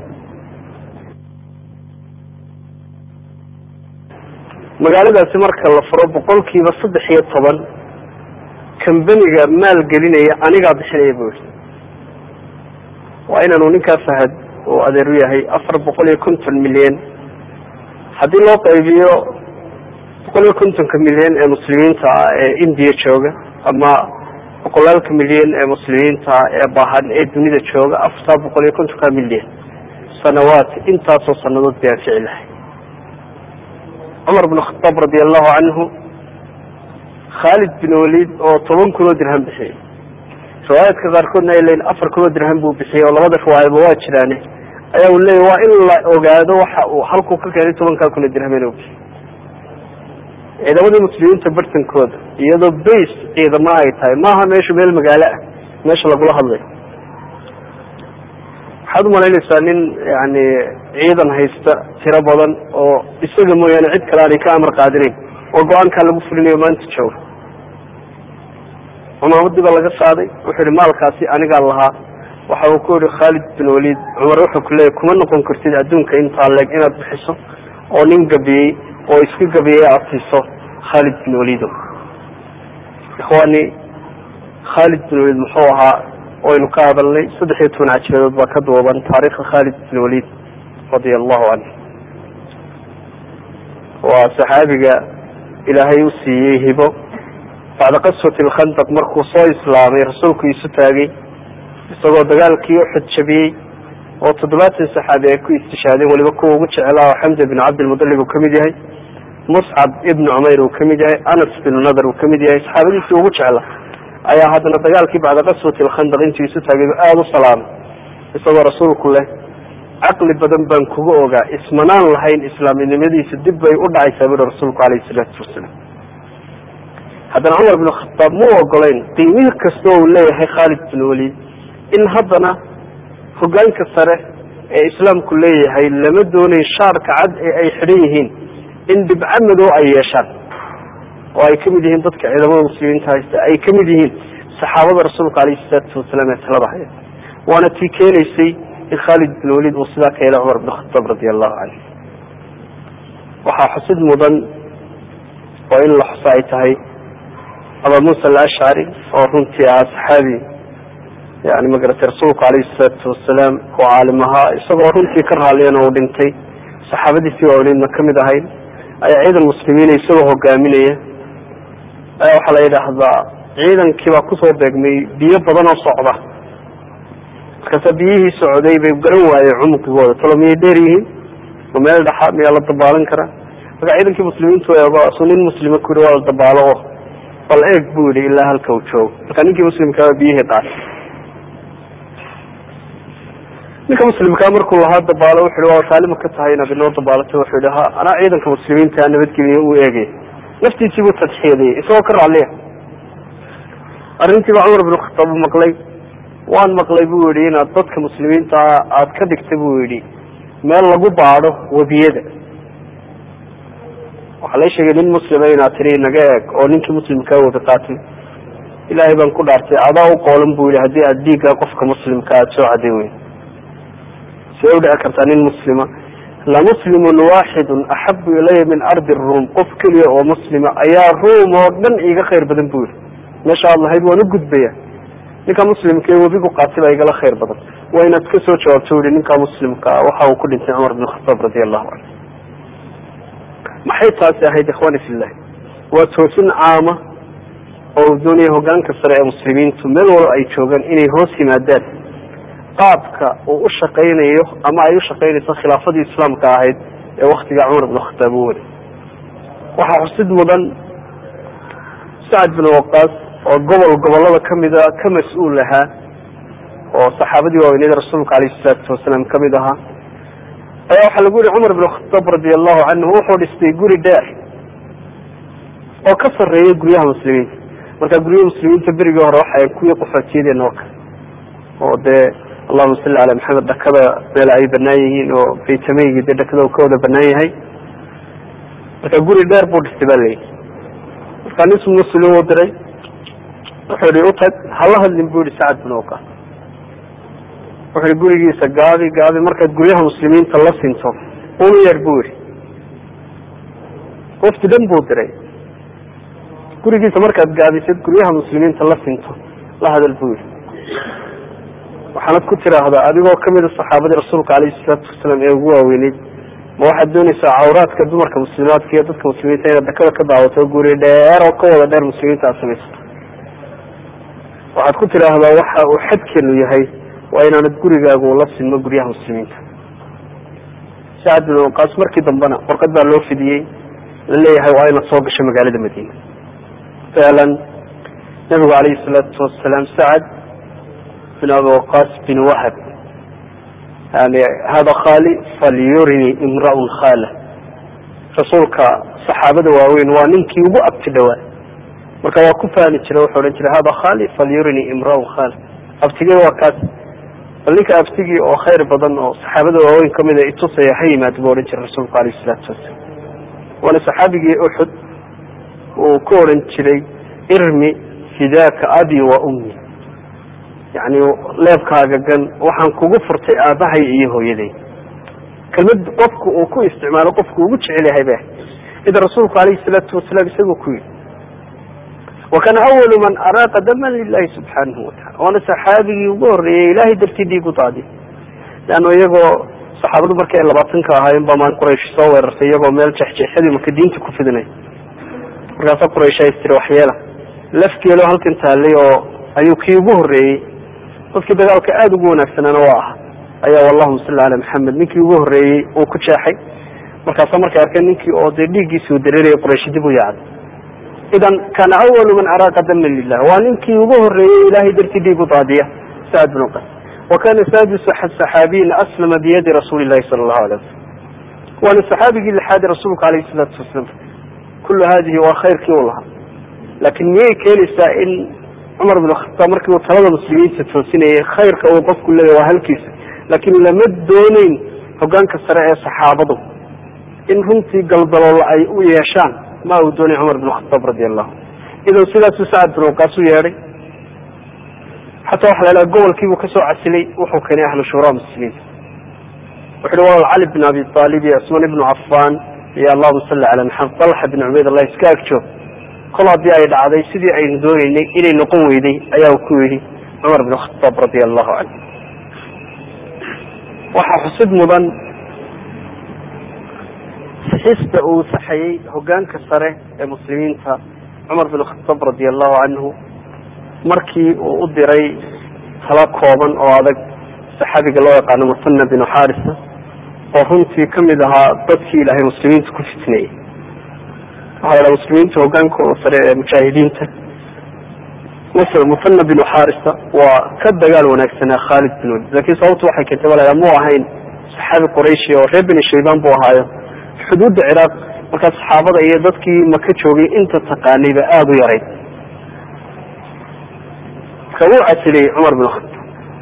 magaaladaasi marka la furo boqolkiiba saddex iyo toban kambaniga maal gelinaya anigaa bixinaya buu yihi waa inaanu ninkaa fahad oo adeer u yahay afar boqol iyo konton milyan haddii loo qaybiyo boqol iyo kontonka milyan ee muslimiinta ah ee indiya jooga ama boqolaalka milyan ee muslimiinta ee baahan ee dunida jooga afartaa boqol iyo kontonka milyan sanawaat intaasoo sanadood bay anfici lahay cumar bn khataab radi allahu canhu khaalid bin walid oo toban kunoo dirham bixiyey riwaayaadka qaarkoodna ay leeyiin afar kunoo dirham buu bixiyey oo labada riwaayaba waa jiraane ayaa uu leeyahy waa in la ogaado waxa uu halkuu ka keenay tobankaa kunoo dirham inuu bixiyey ciidamadii muslimiinta bartankooda iyadoo base ciidama ay tahay maaha meeshu meel magaalo ah meesha lagula hadlayo waxaad umalaynaysaa nin yani ciidan haysta tiro badan oo isaga mooyaane cid kale aanay ka amar qaadinayn oo go-aankaa lagu fulinayo maanta jooga cumaamadii baa laga qaaday wuxuu yihi maalkaasi anigaa lahaa waxa uu ku yihi khaalid bin walid cumar wuxuu ku leeyay kuma noqon kartid adduunka intaa leeg inaad bixiso oo nin gabiyey oo iska gabiyey aad siiso khaalid bin walido ikhwaani khaalid bin walid muxuu ahaa waynu ka hadalnay saddex iyo toban cajibadood baa ka duuban taariikha khaalid bin walid radia allahu canhu waa saxaabiga ilaahay u siiyey hibo bacda qaswati alkhandaq markuu soo islaamay rasuulku isu taagay isagoo dagaalkii uxud jabiyey oo toddobaatan saxaabi ay ku istishaadeen weliba kuwa ugu jeclaa oo xamza bin cabdilmudalib uu kamid yahay muscab ibnu cumayr uu kamid yahay anas binu nadar uu kamid yahay saxaabadiisii ugu jecla ayaa haddana dagaalkii bacda qaswati alkhandaq intuu isu taagay aada u salaamay isagoo rasuulku leh caqli badan baan kuga ogaa ismanaan lahayn islaamnimadiisa dib bay u dhacaysaa buri rasuulku calayhi salaatu wasalaam haddana cumar bin khataab mu ogolayn qiimihii kasta uu leeyahay khaalid bin walid in haddana hogaanka sare ee islaamku leeyahay lama doonayo shaarka cad ee ay xidhan yihiin in dhibco madow ay yeeshaan oo ay kamid yihiin dadka ciidamada muslimiinta haysta ay kamid yihiin saxaabada rasuulka alayhi salaatu wasalaam ee talada haya waana tii keenaysay in khaalid bin walid uu sidaa ka helay cumar bin khataab radi allahu canhu waxaa xusid mudan oo in la xuso ay tahay aba muusa alashcari oo runtii ahaa saxaabi yani magaratay rasuulku alayhi salaatu wasalaam oo caalim ahaa isagoo runtii ka raalliyana uu dhintay saxaabadiisii waaweneydna kamid ahayd ayaa ciidan muslimiina isagoo hogaaminaya ayaa waxaa la yidhaahdaa ciidankii baa kusoo beegmay biyo badan oo socda markaasa biyihii socday bay garan waayeen cumqigooda talo miyay dheer yihiin ma meel dhaxa miyaa la dabaalan karaa marka ciidankii muslimiintu eego su nin muslima ku yihi waa la dabaalo o bal eeg buu yihi ilaa halka uu joogo marka ninkii muslimkaaba biyihii qaatay ninka muslimkaa markuu lahaa dabaalo wuxu hi waa taalima ka tahay inaad inoo dabaalato wuxuu yihi ha anaa ciidanka muslimiinta nabadgeliya u eegay naftiisii buu tadxiyadayay isagoo ka raalliya arrintii baa cumar bin khataab u maqlay waan maqlay buu yihi inaad dadka muslimiinta aad ka dhigta buu yihi meel lagu baadho webiyada waxaa la sheegay nin muslima inaad tiri naga eeg oo ninkii muslimkaa webi qaatay ilaahay baan ku dhaartay adaa u qoolan buu yihi haddii aad dhiigga qofka muslimka aada soo caday weyn see udhici kartaa nin muslima lamuslimun waaxidun axabu ilaya min ardi ruum qof keliya oo muslima ayaa ruum oo dhan iiga khayr badan buu yihi meesha aad lahayd waan u gudbaya ninka muslimka ee webigu qaatay baa igala khayr badan waa inaad ka soo jawaabto yihi ninka muslimka waxa uu ku dhintay cumar bin khataab radi allahu canhu maxay taasi ahayd ikhwani fillahi waa toosin caama oo uu doonaya hogaanka sare ee muslimiintu meel walba ay joogaan inay hoos yimaadaan qaabka uu u shaqaynayo ama ay u shaqaynayso khilaafadii islaamka ahayd ee waktiga cumar bin khataab u waday waxaa xusid mudan sacad bin waqaas oo gobol gobolada kamida ka mas-uul ahaa oo saxaabadii waaweyned rasuulka alayhi salaatu wasalaam kamid ahaa ayaa waxaa lagu yihi cumar bin khataab radi allahu canhu wuxuu dhistay guri dheer oo ka sarreeya guryaha muslimiinta marka guryaha muslimiinta berigii hore waxay kuwii qaxootiyadeen oo kale oo dee allahuma salli calaa maxamed dhakada meel ay banaan yihiin oo baytameygii dee dhakada uu ka wada banaan yahay marka guri dheer buu dhistay ba layihi marka nin muslim u diray wuxuu yihi utag hala hadlin bu yihi sacad bin waqaas wuxu yihi gurigiisa gaabi gaabi markaad guryaha muslimiinta la sinto unu yeer bu yihi wafti dhan buu diray gurigiisa markaad gaabisid guryaha muslimiinta la sinto la hadal bu yihi waxaanad ku tiraahdaa adigoo kamida saxaabadii rasuulka alayhi salaatu wasalaam ee ugu waaweyneyd ma waxaad doonaysaa cawraadka dumarka muslimaadka iyo dadka muslimiinta inaad dakada ka daawato guri dheer oo ka wada dheer muslimiinta aad samaysato waxaad ku tidhaahdaa waxa uu xadkeenu yahay waa inaanad gurigaagu la sinmo guryaha muslimiinta sacad bin waqaas markii dambena warqad baa loo fidiyey la leeyahay waa inaad soo gasho magaalada madiina ficlan nabigu alayhi salaatu wasalaam sacad bin abi waqaas bin wahab yani hada khali falyurini imraun khala rasuulka saxaabada waaweyn waa ninkii ugu abti dhowaa marka waa ku fahmi jira wuxuu odhan jiray hada khali falyurini imraun khala abtigey waa kaas bal ninka abtigii oo khayr badan oo saxaabada waaweyn kamid a itusaya ha yimaad buu odhan jiray rasuulku alayh salaatu wasalaam waana saxaabigii uxud uu ku odhan jiray irmi fidaaka abi wa ummi yani leebkaaga gan waxaan kugu furtay aabahay iyo hooyaday kelmad qofku uu ku isticmaalo qofku ugu jecel yahay ba ida rasuulku alayhi salaatu wasalaam isagoo ku yidhi wakana awalu man araaqa daman lilahi subxaanahu watacala waana saxaabigii ugu horreeyey ilahay dartii dhiig u daadiy leanno iyagoo saxaabadu markii ay labaatanka ahaayeen baa maan quraysh soo weerartay iyagoo meel jexjeexyadii maka diinta ku fidinay markaasa quraysh ay tiri waxyeela lafgeelo halkan taallay oo ayuu kii ugu horreeyey dadkii dagaalka aada ugu wanaagsanaana waa ah ayaa allahuma salli cala maxamed ninkii ugu horreeyey uu ku jeexay markaasa markay arkeen ninkii oo dee dhiiggiisuu dareerayay quraysh dib u yaacday idan kana awalu man araaqa daman lilah waa ninkii ugu horreeyey ilahay dartii dhiig u daadiya sacad bin qas wa kana saadisu saxaabiyin aslama biyadi rasuuli llahi sala allahu alay wasalam waana saxaabigii lixaadi rasuulka alayhi salaatu wasalaam kullu hadihi waa khayrkii u lahaa laakiin miyay keenaysaa in cumar bin khataab markii uu talada muslimiinta toosinayay khayrka uu qofku leeyahy waa halkiisa laakiin lama dooneyn hogaanka sare ee saxaabadu in runtii galdaloola ay u yeeshaan ma uu doonay cumar bin khataab radi allahu idan sidaasuu sacad bin waqaas u yeedhay xataa waxa la ilaha gobolkiibuu kasoo casilay wuxuu keenay ahlu shuraa muslimiin wuxu uhi walaal cali bin abi aalib iyo cusmaan ibnu cafaan iyo allahuma salli cala maxamed talxa bin cubayd allah iska agjoog kol haddii ay dhacday sidii aynu dooneynay inay noqon weyday ayaa ku yidhi cumar bin khataab radi allahu canhu waxaa xusid mudan sixista uu saxayey hogaanka sare ee muslimiinta cumar bin khataab radi allahu canhu markii uu u diray tala kooban oo adag saxaabiga loo yaqaano musana binu xarisa oo runtii kamid ahaa dadkii ilaahay muslimiinta ku fitneeyey waxaa la dhaha muslimiinta hogaankooda sare ee mujaahidiinta musana binu xarisa waa ka dagaal wanaagsanaa khaalid bin walid lakin sababtu waxay keentay ba la muu ahayn saxaabi qurayshi oo reer beni shayban buu ahaayo xuduudda ciraaq markaa saxaabada iyo dadkii maka joogay inta taqaanayba aada u yarayd marka wuu casiliyey cumar bin khataab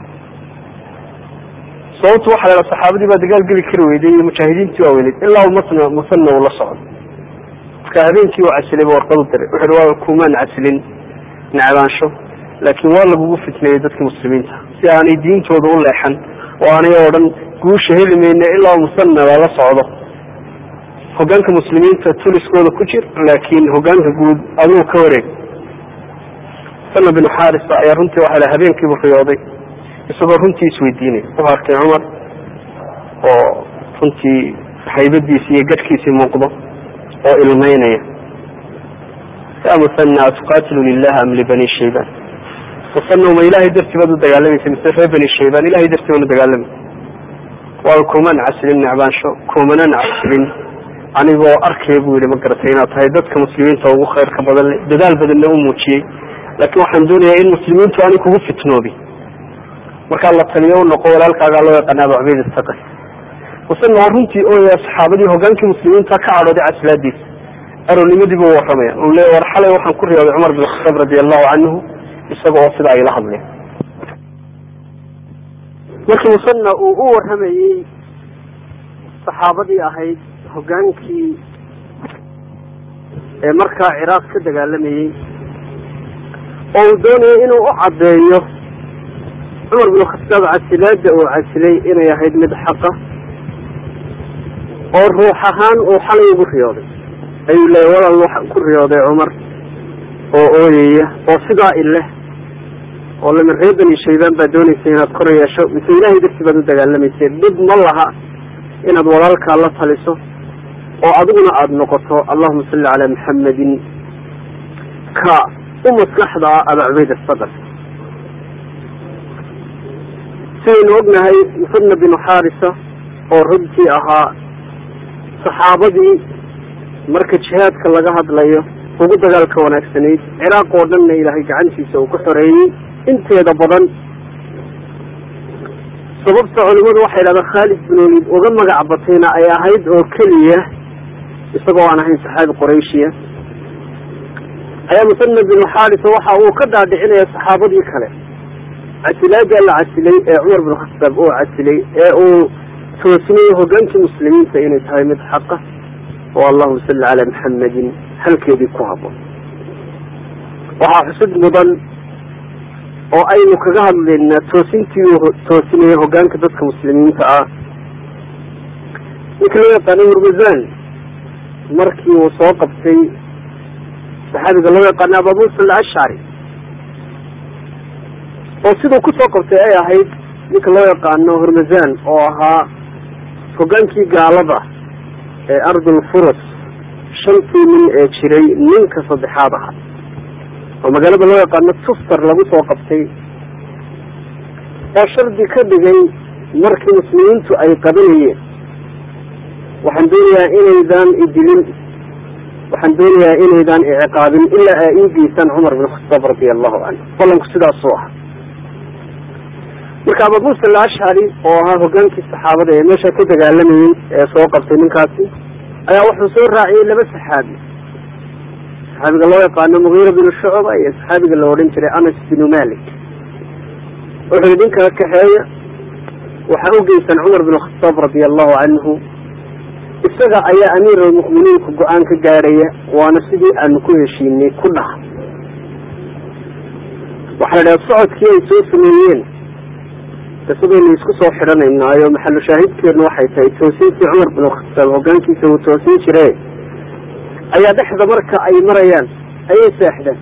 sababtu waxa la dhaha saxaabadii baa dagaal geli kari weyday iyo mujaahidiintii waaweyneyd ilaa masna musana uu la socdo marka habeenkii uu casilay ba warqad u diray wuxu uhi waa kumaan casilin necbaansho laakiin waa lagugu fitneeyey dadka muslimiinta si aanay diintooda u leexan oo aanay oo dhan guusha heli mayne ilaa musana lala socdo hogaanka muslimiinta tuliskooda ku jir laakiin hogaanka guud aduu ka wareeg sana binu xarisa ayaa runtii waxa la habeenkiibu riyooday isagoo runtii isweydiinay wuxuu arkay cumar oo runtii haybadiisi iyo gadhkiisii muuqdo oo ilmeynaya ya musana atuqatilu lilah am libani shayban musana ma ilahay dartii baad u dagaalamaysa mise reer bani shayban ilahay dartii baan u dagaalamaysa waa kuman casilin necbaansho kumanan casilin anigoo arkaya buu yihi ma garatay inaad tahay dadka muslimiinta ugu khayrka badan le dadaal badanna u muujiyey laakiin waxaan doonayaa in muslimiintu aanay kugu fitnoobin markaa la taliyo u noqo walaalkaagaa loo yaqaana abu cubayd istaqi musana waa runtii ooya saxaabadii hogaankii muslimiinta ka cadhooday caslaadiisa aroornimadii buu warramaya uu leeya war xalay waxaan ku riyooday cumar bin khataab radi allahu canhu isaga oo sida ayla hadleen markii musana uu u warramayey saxaabadii ahayd hogaankii ee markaa ciraaq ka dagaalamayey oo uu doonayay inuu u caddeeyo cumar bin khataab casilaada uu casilay inay ahayd mid xaqa oo ruux ahaan uu xalay ugu riyooday ayuu leeyay walal waxaan ku riyooday cumar oo ooyaya oo sidaa ileh oo lama reer bani shaybaan baa doonaysa inaad kor yeesho mise ilahay dartii baad u dagaalamaysa dhib ma laha inaad walaalkaa la taliso oo adiguna aada noqoto allahuma salli calaa maxamedin ka u maskaxda ah aba cubayd asaqar sidaynu ognahay musanna binu xaarisa oo runtii ahaa saxaabadii marka jihaadka laga hadlayo ugu dagaalka wanaagsanayd ciraaq oo dhanna ilaahay gacantiisa uu ku xoreeyey inteeda badan sababta culimadu waxay idhahdaan khaalid bin waliid uga magac batayna ay ahayd oo keliya isagoo aan ahayn saxaabi qurayshiya ayaa musanna binu xaarisa waxa uu ka dhaadhicinaya saxaabadii kale casilaadii la casilay ee cumar bin khataab uu casilay ee uu toosinayay hogaankii muslimiinta inay tahay mid xaqa oo allahuma salli calaa maxamedin halkeedii ku haboon waxaa xusud mudan oo aynu kaga hadlaynaa toosintii uu toosinayay hogaanka dadka muslimiinta ah ninka loo yaqaano hurmazan markii uu soo qabtay saxaabiga loo yaqaano aba musa alashcari oo siduu ku soo qabtay ay ahayd ninka loo yaqaano hurmazan oo ahaa hogaankii gaalada ee ardul furus shantii nin ee jiray ninka saddexaad ahaa oo magaalada loo yaqaano tuftar lagu soo qabtay oo shardi ka dhigay markii muslimiintu ay qabanayeen waxaan doonayaa inaydaan idilin waxaan doonayaa inaydaan iciqaabin ilaa aa ii geysaan cumar bin khataab radia allahu canhu ballanku sidaasuu ahaa marka aba musa alashcari oo ahaa hogaankii saxaabada ee meesha ka dagaalamayey ee soo qabtay ninkaasi ayaa wuxuu soo raaciyey laba saxaabi saxaabiga loo yaqaano mugiira binu shucba iyo saxaabiga la odhan jiray anas binu malik wuxuu yihi ninkaa kaxeeya waxaa u geysan cumar bin khataab radia allahu canhu isaga ayaa amiir almu'miniinku go-aan ka gaadhaya waana sidii aanu ku heshiinay ku dhaha waxaa la idhaha socodkii ay soo sameeyeen qisadaynu isku soo xidhanaynaayo maxalu shaahidkeenu waxay tahay toosintii cumar bin khataab hogaankiisa uu toosin jire ayaa dhexda marka ay marayaan ayay seexdeen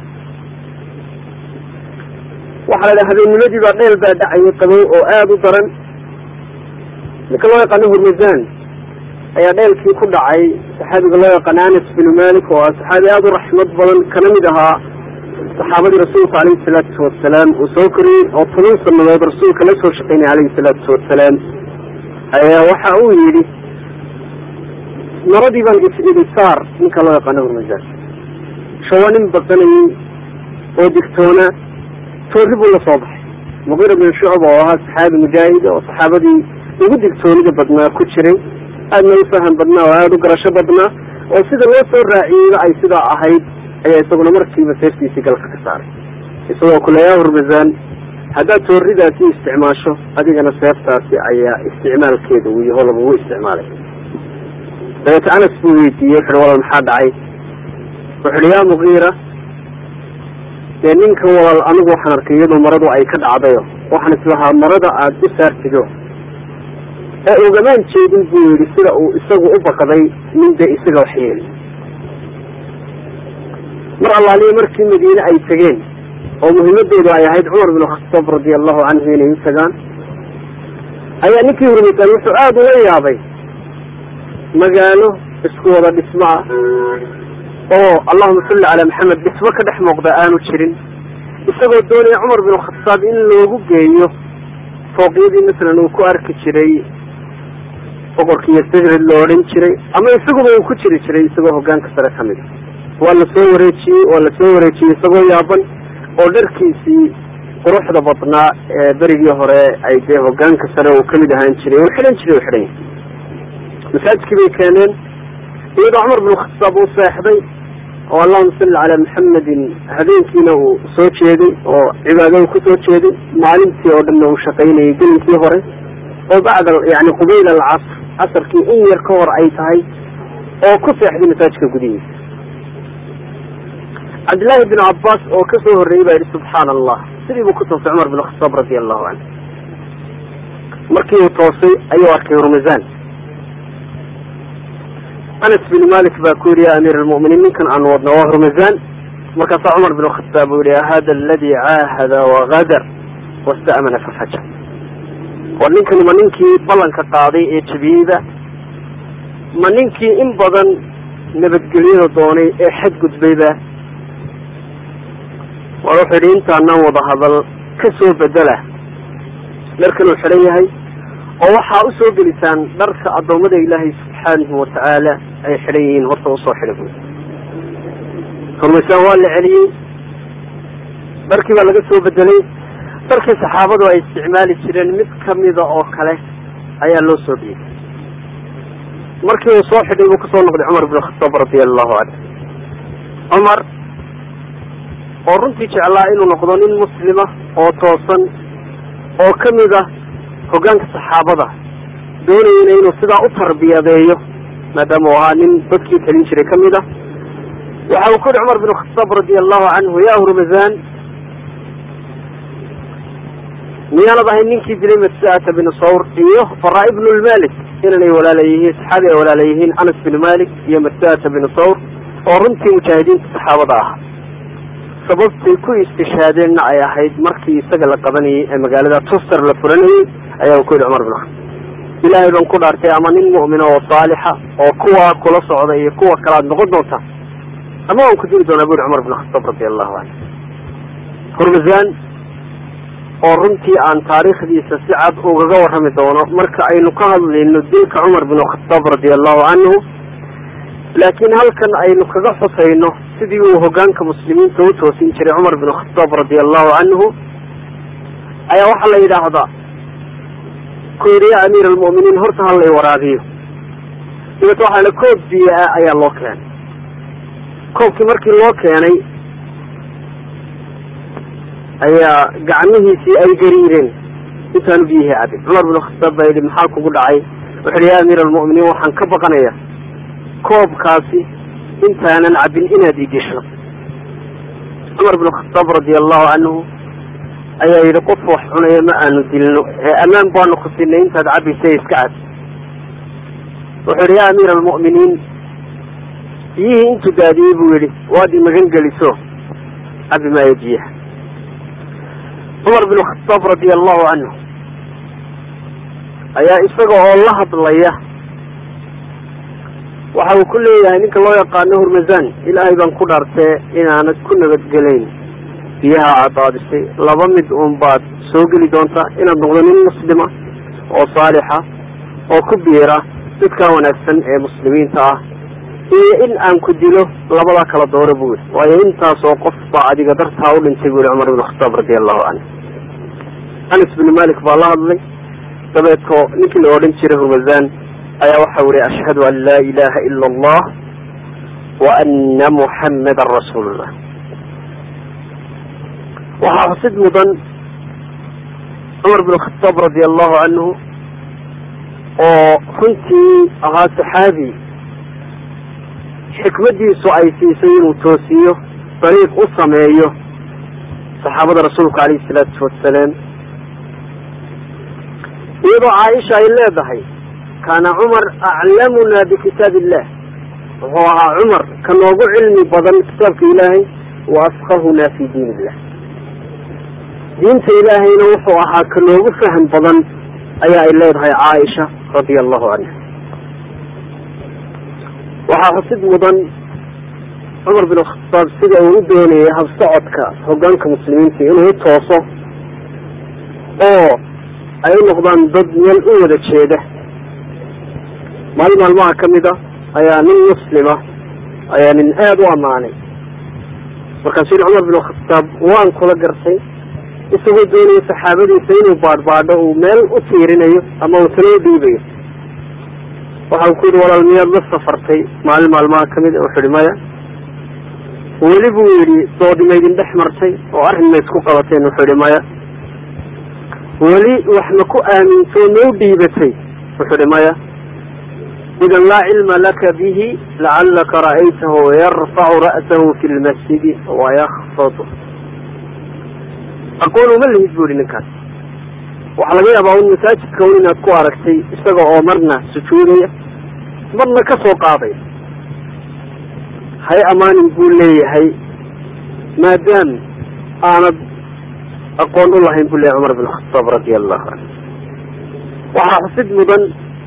waxaa la idhaha habeennimadii baa dheel baa dhacayay qabow oo aada u daran ninka loo yaqaano hurmazan ayaa dheelkii ku dhacay saxaabiga loo yaqaano anas binu malik oo ah saxaabi aada u raxmad badan kana mid ahaa saxaabadii rasuulka alayhi salaatu wasalaam uu soo koriyey oo toban sanadood rasuulka la soo shaqeynaya alayhi salaatu wasalaam ayaa waxa uu yidhi maradii baan is-idi saar ninka loo yaqaano hurmazan shawa nin baqanayey oo digtoona toori buu la soo baxay muqiira bin shucba oo ahaa saxaabi mujaahida oo saxaabadii ugu digtoonida badnaa ku jiray aadna u faham badnaa oo aada u garasho badnaa oo sida loo soo raaciyeyba ay sidaa ahayd ayaa isaguna markiiba seeftiisii galka ka saaray isagoo kule yaa hurmazan haddaad tooridaasi isticmaasho adigana seeftaasi ayaa isticmaalkeeda uu yaho lagugu isticmaalay dabeete anas buu weydiiyey wuxuhi walal maxaa dhacay wuxu uhi yaa mugiira dee ninkan walaal anigu waxaan arkay iyadoo maradu ay ka dhacdayo waxaan islahaa marada aada u saartido ee ugamaan jeedin buu yidhi sida uu isagu u baqday nin dee isaga waxyeeli mar allaaliya markii madiine ay tegeen oo muhiimadoodu ay ahayd cumar bin khataab radia allahu canhu inay u tagaan ayaa ninkii hurmaysaan wuxuu aada ula yaabay magaalo isku wada dhismo ah oo allahuma salli calaa maxamed dhismo ka dhex muuqda aanu jirin isagoo doonaya cumar bin khataab in loogu geeyo fooqyadii masalan uu ku arki jiray boqorkiiyo sajrid lo odhan jiray ama isaguba uu ku jiri jiray isagoo hogaanka sare ka mid a waa la soo wareejiyey waa la soo wareejiyey isagoo yaaban oo dharkiisii quruxda badnaa ee berigii hore ay dee hogaanka sare uu kamid ahaan jiray uu xidhan jiray u xidhan yahay masaajidkii bay keeneen iyadoo cumar bin khataab uu seexday oo allahuma salli calaa maxamedin habeenkiina uu soo jeeday oo cibaado uu ku soo jeeday maalintii oo dhanna uu shaqaynayay gelinkii hore oo bacda yani qubayl alcasr casarkii in yar ka hor ay tahay oo ku seexday masaajidka gudihiisa cabdillaahi bin cabbaas oo ka soo horreeyey baa yidhi subxaana allah sidii buu ku toosay cumar bin khataab radia allahu canhu markii uu toosay ayuu arkay hurmazan anas bin malik baa ku yidhi ya amiir almu'miniin ninkan aanu wadno waa hurmazan markaasaa cumar bin khataab uu yihi hada aladi caahada wagadar wasta'mana fafaja war ninkani ma ninkii ballanka qaaday ee jabiyeyba ma ninkii in badan nabadgelyada doonay ee xadgudbayba war wuxuu yidhi intaanaan wada hadal ka soo bedela dharkan uu xidhan yahay oo waxaa usoo gelisaan dharka addoommada ilaahay subxaanahu watacaala ay xidhan yihiin horta usoo xidha buy hurmaysaan waa la celiyey dharkii baa laga soo bedelay dharkii saxaabadu ay isticmaali jireen mid kamida oo kale ayaa loo soo dhiibay markii uu soo xidhay buu kasoo noqday cumar ibn khataab radia allahu canhu cumar oo runtii jeclaa inuu noqdo nin muslima oo toosan oo kamid ah hoggaanka saxaabada doonayana inuu sidaa u tarbiyadeeyo maadaama uu ahaa nin dadkii talin jiray kamid ah waxa uu ku yihi cumar bin khataab radia allahu canhu ya hurmazan miyaanad ahay ninkii dilay masa'ata bin sawr iyo fara ibnu lmalik inanay walaala yihiin saxaabi ay walaala yihiin anas bin malik iyo masa'ata bin sawr oo runtii mujaahidiinta saxaabada ah sababtay ku istishaadeenna ay ahayd markii isaga la qabanayay ee magaalada tuster la furanayay ayaa ku yidhi cumar bin khataab ilaahay baan ku dhaartay ama nin mu'mina oo saalixa oo kuwa kula socda iyo kuwa kalaad noqon doonta ama waan ku diri doonaa bu yhi cumar bin khataab radi allahu canhu hurmazan oo runtii aan taariikhdiisa si cad ugaga warrami doono marka aynu ka hadlayno dilka cumar bin khataab radi allahu canhu laakiin halkan aynu kaga xusayno sidii uu hogaanka muslimiinta u toosin jiray cumar bin khataab radi allahu canhu ayaa waxaa la yidhaahdaa ku yidhi ya amiir almu'miniin horta ha lay waraabiyo dabeet waxaa la koob biyo ah ayaa loo keenay koobkii markii loo keenay ayaa gacmihiisii ay gariireen intaanu biyihii cabin cumar bin khataab baa yidhi maxaa kugu dhacay wuxu yidhi ya amiir almu'miniin waxaan ka baqanaya koobkaasi intaanan cabin inaad idisho cumar bin khataab radi allahu canhu ayaa yidhi qof wax cunaya ma aanu dilno ee ammaan baanu ku siinay intaad cabaysa iska cab wuxuu yidhi ya amiir almu'miniin biyihii intuu daadiyey buu yidhi waad imagan geliso cabi maayo biyaha cumar bin khataab radi allahu canhu ayaa isaga oo la hadlaya waxa uu ku leeyahay ninka loo yaqaano hurmazan ilaahay baan ku dhaartee inaanad ku nabadgelayn biyaha aad daadisay laba mid uun baad soo geli doontaa inaad noqdo nin muslima oo saalixa oo ku biira dadka wanaagsan ee muslimiinta ah iyo in aan ku dilo labadaa kala dooro buu yidhi waayo intaasoo qof baa adiga dartaa u dhintay buu yihi cumar bin khataab radi allahu canhu anas bin malik baa la hadlay dabeedko ninkii la odhan jiray hurmazan ayaa waxa yihi ashhadu an laa ilaha ila allah wa ana muxammadan rasuulullah waxaa xusid mudan cumar bin khataab radi allahu canhu oo runtii ahaa saxaabi xikmadiisu ay siisay inuu toosiyo dariiq u sameeyo saxaabada rasuulka alayhi salaatu wasalaam iyadoo caaisha ay leedahay kaana cumar aclamuna bikitaab illah wuxuu ahaa cumar ka noogu cilmi badan kitaabka ilaahay wa afqahuna fi diin illah diinta ilaahayna wuxuu ahaa ka noogu faham badan ayaa ay leedahay caaisha radia allahu canha waxaa xusid mudan cumar bin khataab sida uu u doonayay habsocodka hogaanka muslimiinta inuu tooso oo ay u noqdaan dad meel u wada jeeda maalin maalmaha ka mid a ayaa nin muslima ayaa nin aada u ammaanay markaasuu yihi cumar bin khataab waan kula gartay isagoo doonaya saxaabadiisa inuu baadhbaadho uu meel u tiirinayo ama uu talo u dhiibayo waxa uu ku yidhi walaal miyaad la safartay maalin maalmaha kamid a wuxu ihi maya weli buu yidhi doodi maydin dhex martay oo arrin ma isku qabateen wuxuu ihi maya weli wax ma ku aamintoo ma u dhiibatay wuxuu ihi maya idan laa cilma laka bihi lacalaka ra'aytahu yarfacu ra'sahu fi lmasjidi wayakfadu aqoon uma lihid bu ihi ninkaas waxaa laga yaabaa un masaajidka un inaad ku aragtay isaga oo marna sujuudaya marna ka soo qaadaya hay amaanin buu leeyahay maadaam aanad aqoon u lahayn buu leeyahy cumar bin khataab radi allahu canhu waxaa xusid mudan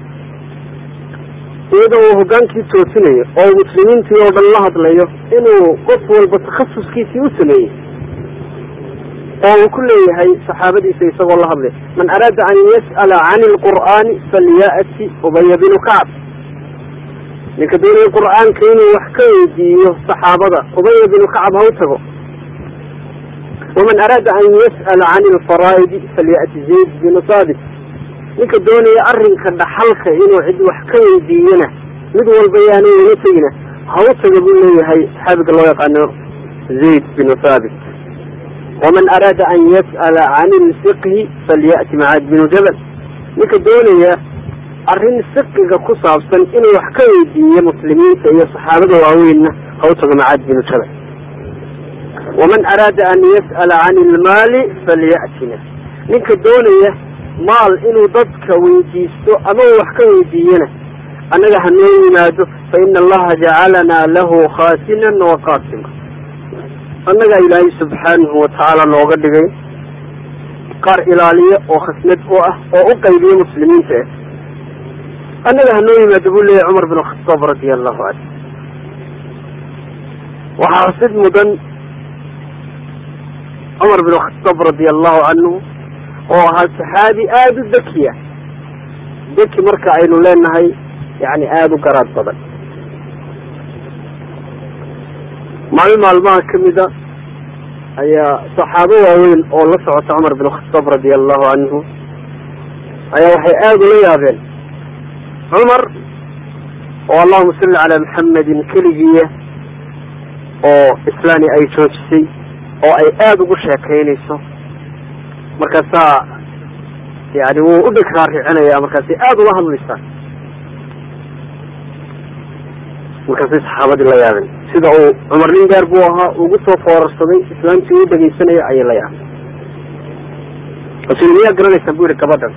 iyada uu hogaankii toosinayo oo muslimiintii oo dhan la hadlayo inuu qof walba takhasuskiisii u sameeyey oo uu ku leeyahay saxaabadiisa isagoo la hadlay man araada an yas'ala can lqur'aani falya'ti ubaya binu kacb ninka doonaya qur'aanka inuu wax ka weydiiyo saxaabada ubaya binu kacab ha u tago waman araada an yas'ala can lfaraa'idi falya'ti zayd binu saabit ninka doonaya arrinka dhaxalka inuu cid wax ka weydiiyana mid walba yaanay ula tegina ha u taga buu leeyahay saxaabiga loo yaqaano zayd binu thaabit waman araada an yas'ala can ilfiqhi falya'ti macaad binu jabal ninka doonaya arrin fiqiga ku saabsan inuu wax ka weydiiyo muslimiinta iyo saxaabada waaweynna ha u tago macaad binu jabal waman araada an yas'ala can ilmaali falya'tina ninka doonaya maal inuu dadka weydiisto ama uu wax ka weydiiyana annaga hanoo yimaado fa ina allaha jacalanaa lahu khaasinan wa qaasima annaga ilaahay subxaanahu watacaala nooga dhigay qaar ilaaliya oo khasnad u ah oo u qaybiya muslimiinta eh annaga hanoo yimaado buu leeyahy cumar bin khataab radia allahu canhu waxaa xusid mudan cumar bin khataab radia allahu canhu oo ahaa saxaabi aada u dekiya deki marka aynu leenahay yani aada u garaad badan maalin maalmaha kamida ayaa saxaabo waaweyn oo la socota cumar bin khataab radia allahu canhu ayaa waxay aada ula yaabeen cumar oo allahuma salli calaa maxamedin keligiiya oo islaani ay joojisay oo ay aada ugu sheekaynayso markaasaa yani wuu u dheg raaricinaya markaasay aada ula hadlaysaa markaasay saxaabadii la yaabeen sida uu cumar nin gaar buu ahaa ugu soo foorarsaday islaamtii uu dhegaysanaya ayay la yaabeen rasuul miyaa garanaysaan bu yihi gabadhan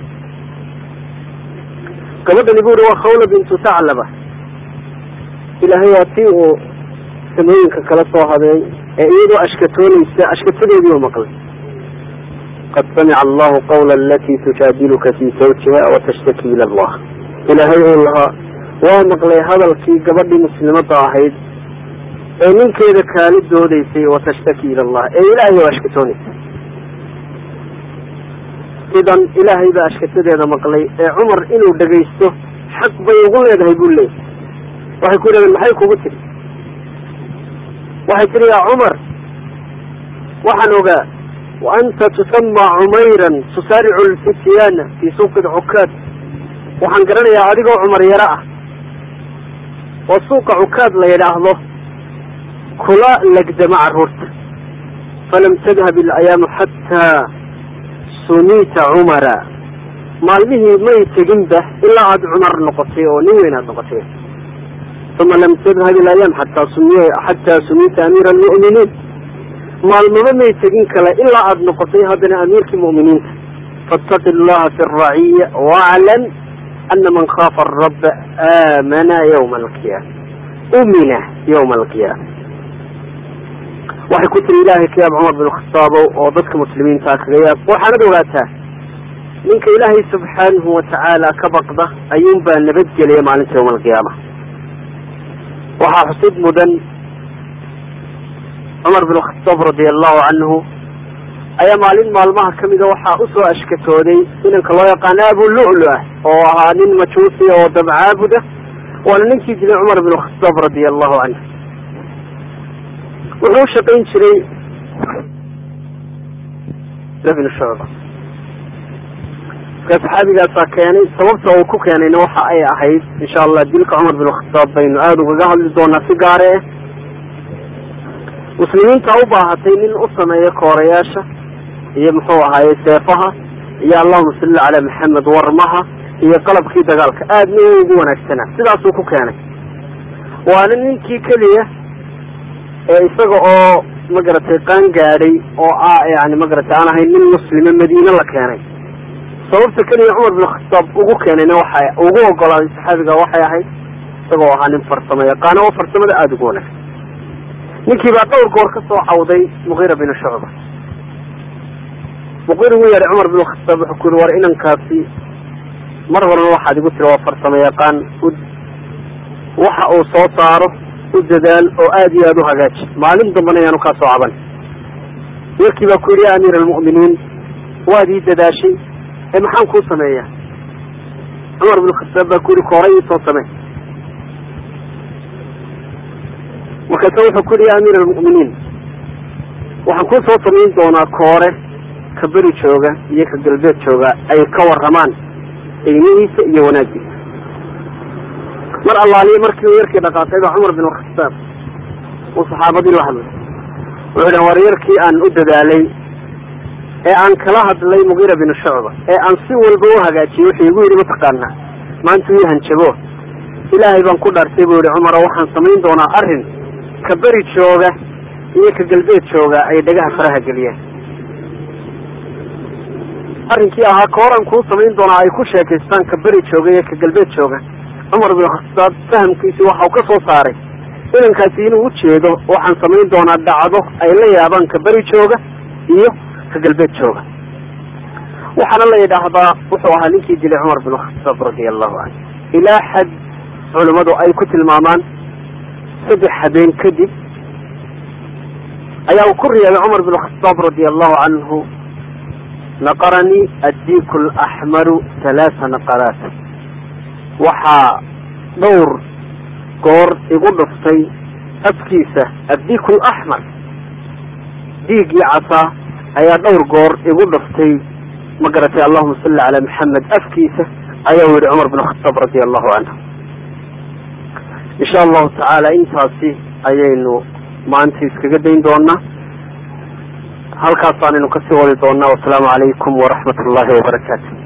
gabadhani bu yihi waa khawla bintu taclaba ilaahay waa tii uu samooyinka kala soo habeey ee iyadoo ashkatoonaysa ashkatadeedii u maqlay qad samica allahu qawla alati tujaadiluka fi zawjiha watashtaki ila allah ilaahay uu lahaa waa maqlay hadalkii gabadhii muslimada ahayd ee ninkeeda kaali doodaysay watashtaki ila allah ee ilaahay oo ashkatoonaysa idan ilaahay baa ashkatadeeda maqlay ee cumar inuu dhegaysto xaq bay ugu leedahay buu leeyay waxay ku yidhahdeen maxay kugu tiri waxay tihi yaa cumar waxaan ogaa wa anta tusama cumayran tusaaricu lfityaana fii suuqi cukaad waxaan garanayaa adigoo cumar yaro ah oo suuqa cukaad la yidhaahdo kula legdama carruurta falam tadhab ilayaamu xataa sumita cumara maalmihii may teginba ilaa aada cumar noqotay oo nin weyn aad noqotay uma lam tadhab ilayaam xataa sumiy xataa sumita amiira almu'miniin maalmaba may tegin kale ilaa aada noqotay haddana amiirkii mu'miniinta faataqi allaha fi araciya waclam ana man khaafa araba aamana ywma alqiyaama umina ywma alqiyaama waxay ku tiri ilaahay ka yaab cumar bin khasaabow oo dadka muslimiintaa kaga yaab waxaanad ogaataa ninka ilaahay subxaanahu watacaala ka baqda ayuunbaa nabadgelaya maalinta yawma alqiyaama waxaa xusid mudan cumar bin khataab radia allahu canhu ayaa maalin maalmaha kamida waxaa usoo ashkatooday inanka loo yaqaano abu lu'lu ah oo ahaa nin majuusi oo dabcaabuda waana ninkii dilay cumar bin khataab radia allahu canhu wuxuu u shaqayn jiray bin shucba marka saxaabigaasaa keenay sababta uu ku keenayna waxa ay ahayd insha allah dilka cumar bin khataab baynu aada ugaga hadli doonaa si gaare ah muslimiinta u baahatay nin u sameeya koorayaasha iyo muxuu ahaaye seefaha iyo allahuma salli calaa maxamed warmaha iyo qalabkii dagaalka aadna u ugu wanaagsanaa sidaasuu ku keenay waana ninkii keliya ee isaga oo magaratay qaan gaadhay oo ah yani magaratay aan ahayn nin muslime madiine la keenay sababta keliya cumar bin khataab ugu keenayna waxa ugu ogolaaday saxaabiga waxay ahayd isagoo ahaa nin farsamo yaqaano oo farsamada aada ugu wanaagsan ninkii baa dhowr goor ka soo cawday muqiira bin shucba muqiir ugu yeedhay cumar bin khataab wuxuu ku yihi war inankaasi mar horena waxaad igu tiri waa farsamo yaqaan waxa uu soo saaro u dadaal oo aada iyo aada u hagaaji maalin dambana ayaanu kaa soo caban yarkii baa ku yidhi ya amiir almu'miniin waad ii dadaashay ee maxaan kuu sameeyaa cumar bin khataab baa ku yidhi kooray iisoo samee markaase wuxuu ku yidhi ya amiir almu'miniin waxaan kuu soo samayn doonaa koore ka beri jooga iyo ka galbeed jooga ay ka warramaan qiimihiisa iyo wanaagiisa mar allaaliye markii uu yarkii dhaqaaqay baa cumar bin khataab uu saxaabadii la hadlay wuxuu dhan war yarkii aan u dadaalay ee aan kala hadlay mugiira bin shucba ee aan si walba u hagaajiyey wuxuu igu yidhi mataqaanaa maanta ii hanjabo ilaahay baan ku dhaartay buu yihi cumaro waxaan samayn doonaa arrin ka beri jooga iyo ka galbeed jooga ay dhagaha faraha geliyeen arrinkii ahaa kooran kuu samayn doonaa ay ku sheekaystaan ka beri jooga iyo ka galbeed jooga cumar bin khataab fahamkiisi waxau ka soo saaray inankaasi inuu ujeedo waxaan samayn doonaa dhacdo ay la yaabaan ka beri jooga iyo ka galbeed jooga waxaana la yidhaahdaa wuxuu ahaa ninkii dilay cumar bin khataab radia allahu canhu ilaa xad culimmadu ay ku tilmaamaan saddex habeen kadib ayaa uu ku riyaabay cumar bin khataab radia allahu canhu naqaranii addiiku alaxmaru halaasa naqaraat waxaa dhowr goor igu dhuftay afkiisa addiiku alaxmar dhiiggii casaa ayaa dhowr goor igu dhuftay ma garatay allahuma salli calaa maxamed afkiisa ayaa u yihi cumar bin khataab radia allahu canhu insha allahu tacaala intaasi ayaynu maanta iskaga dayn doonaa halkaasaanaynu kasii wadi doonaa wasalaamu calaykum waraxmat ullahi wabarakaatu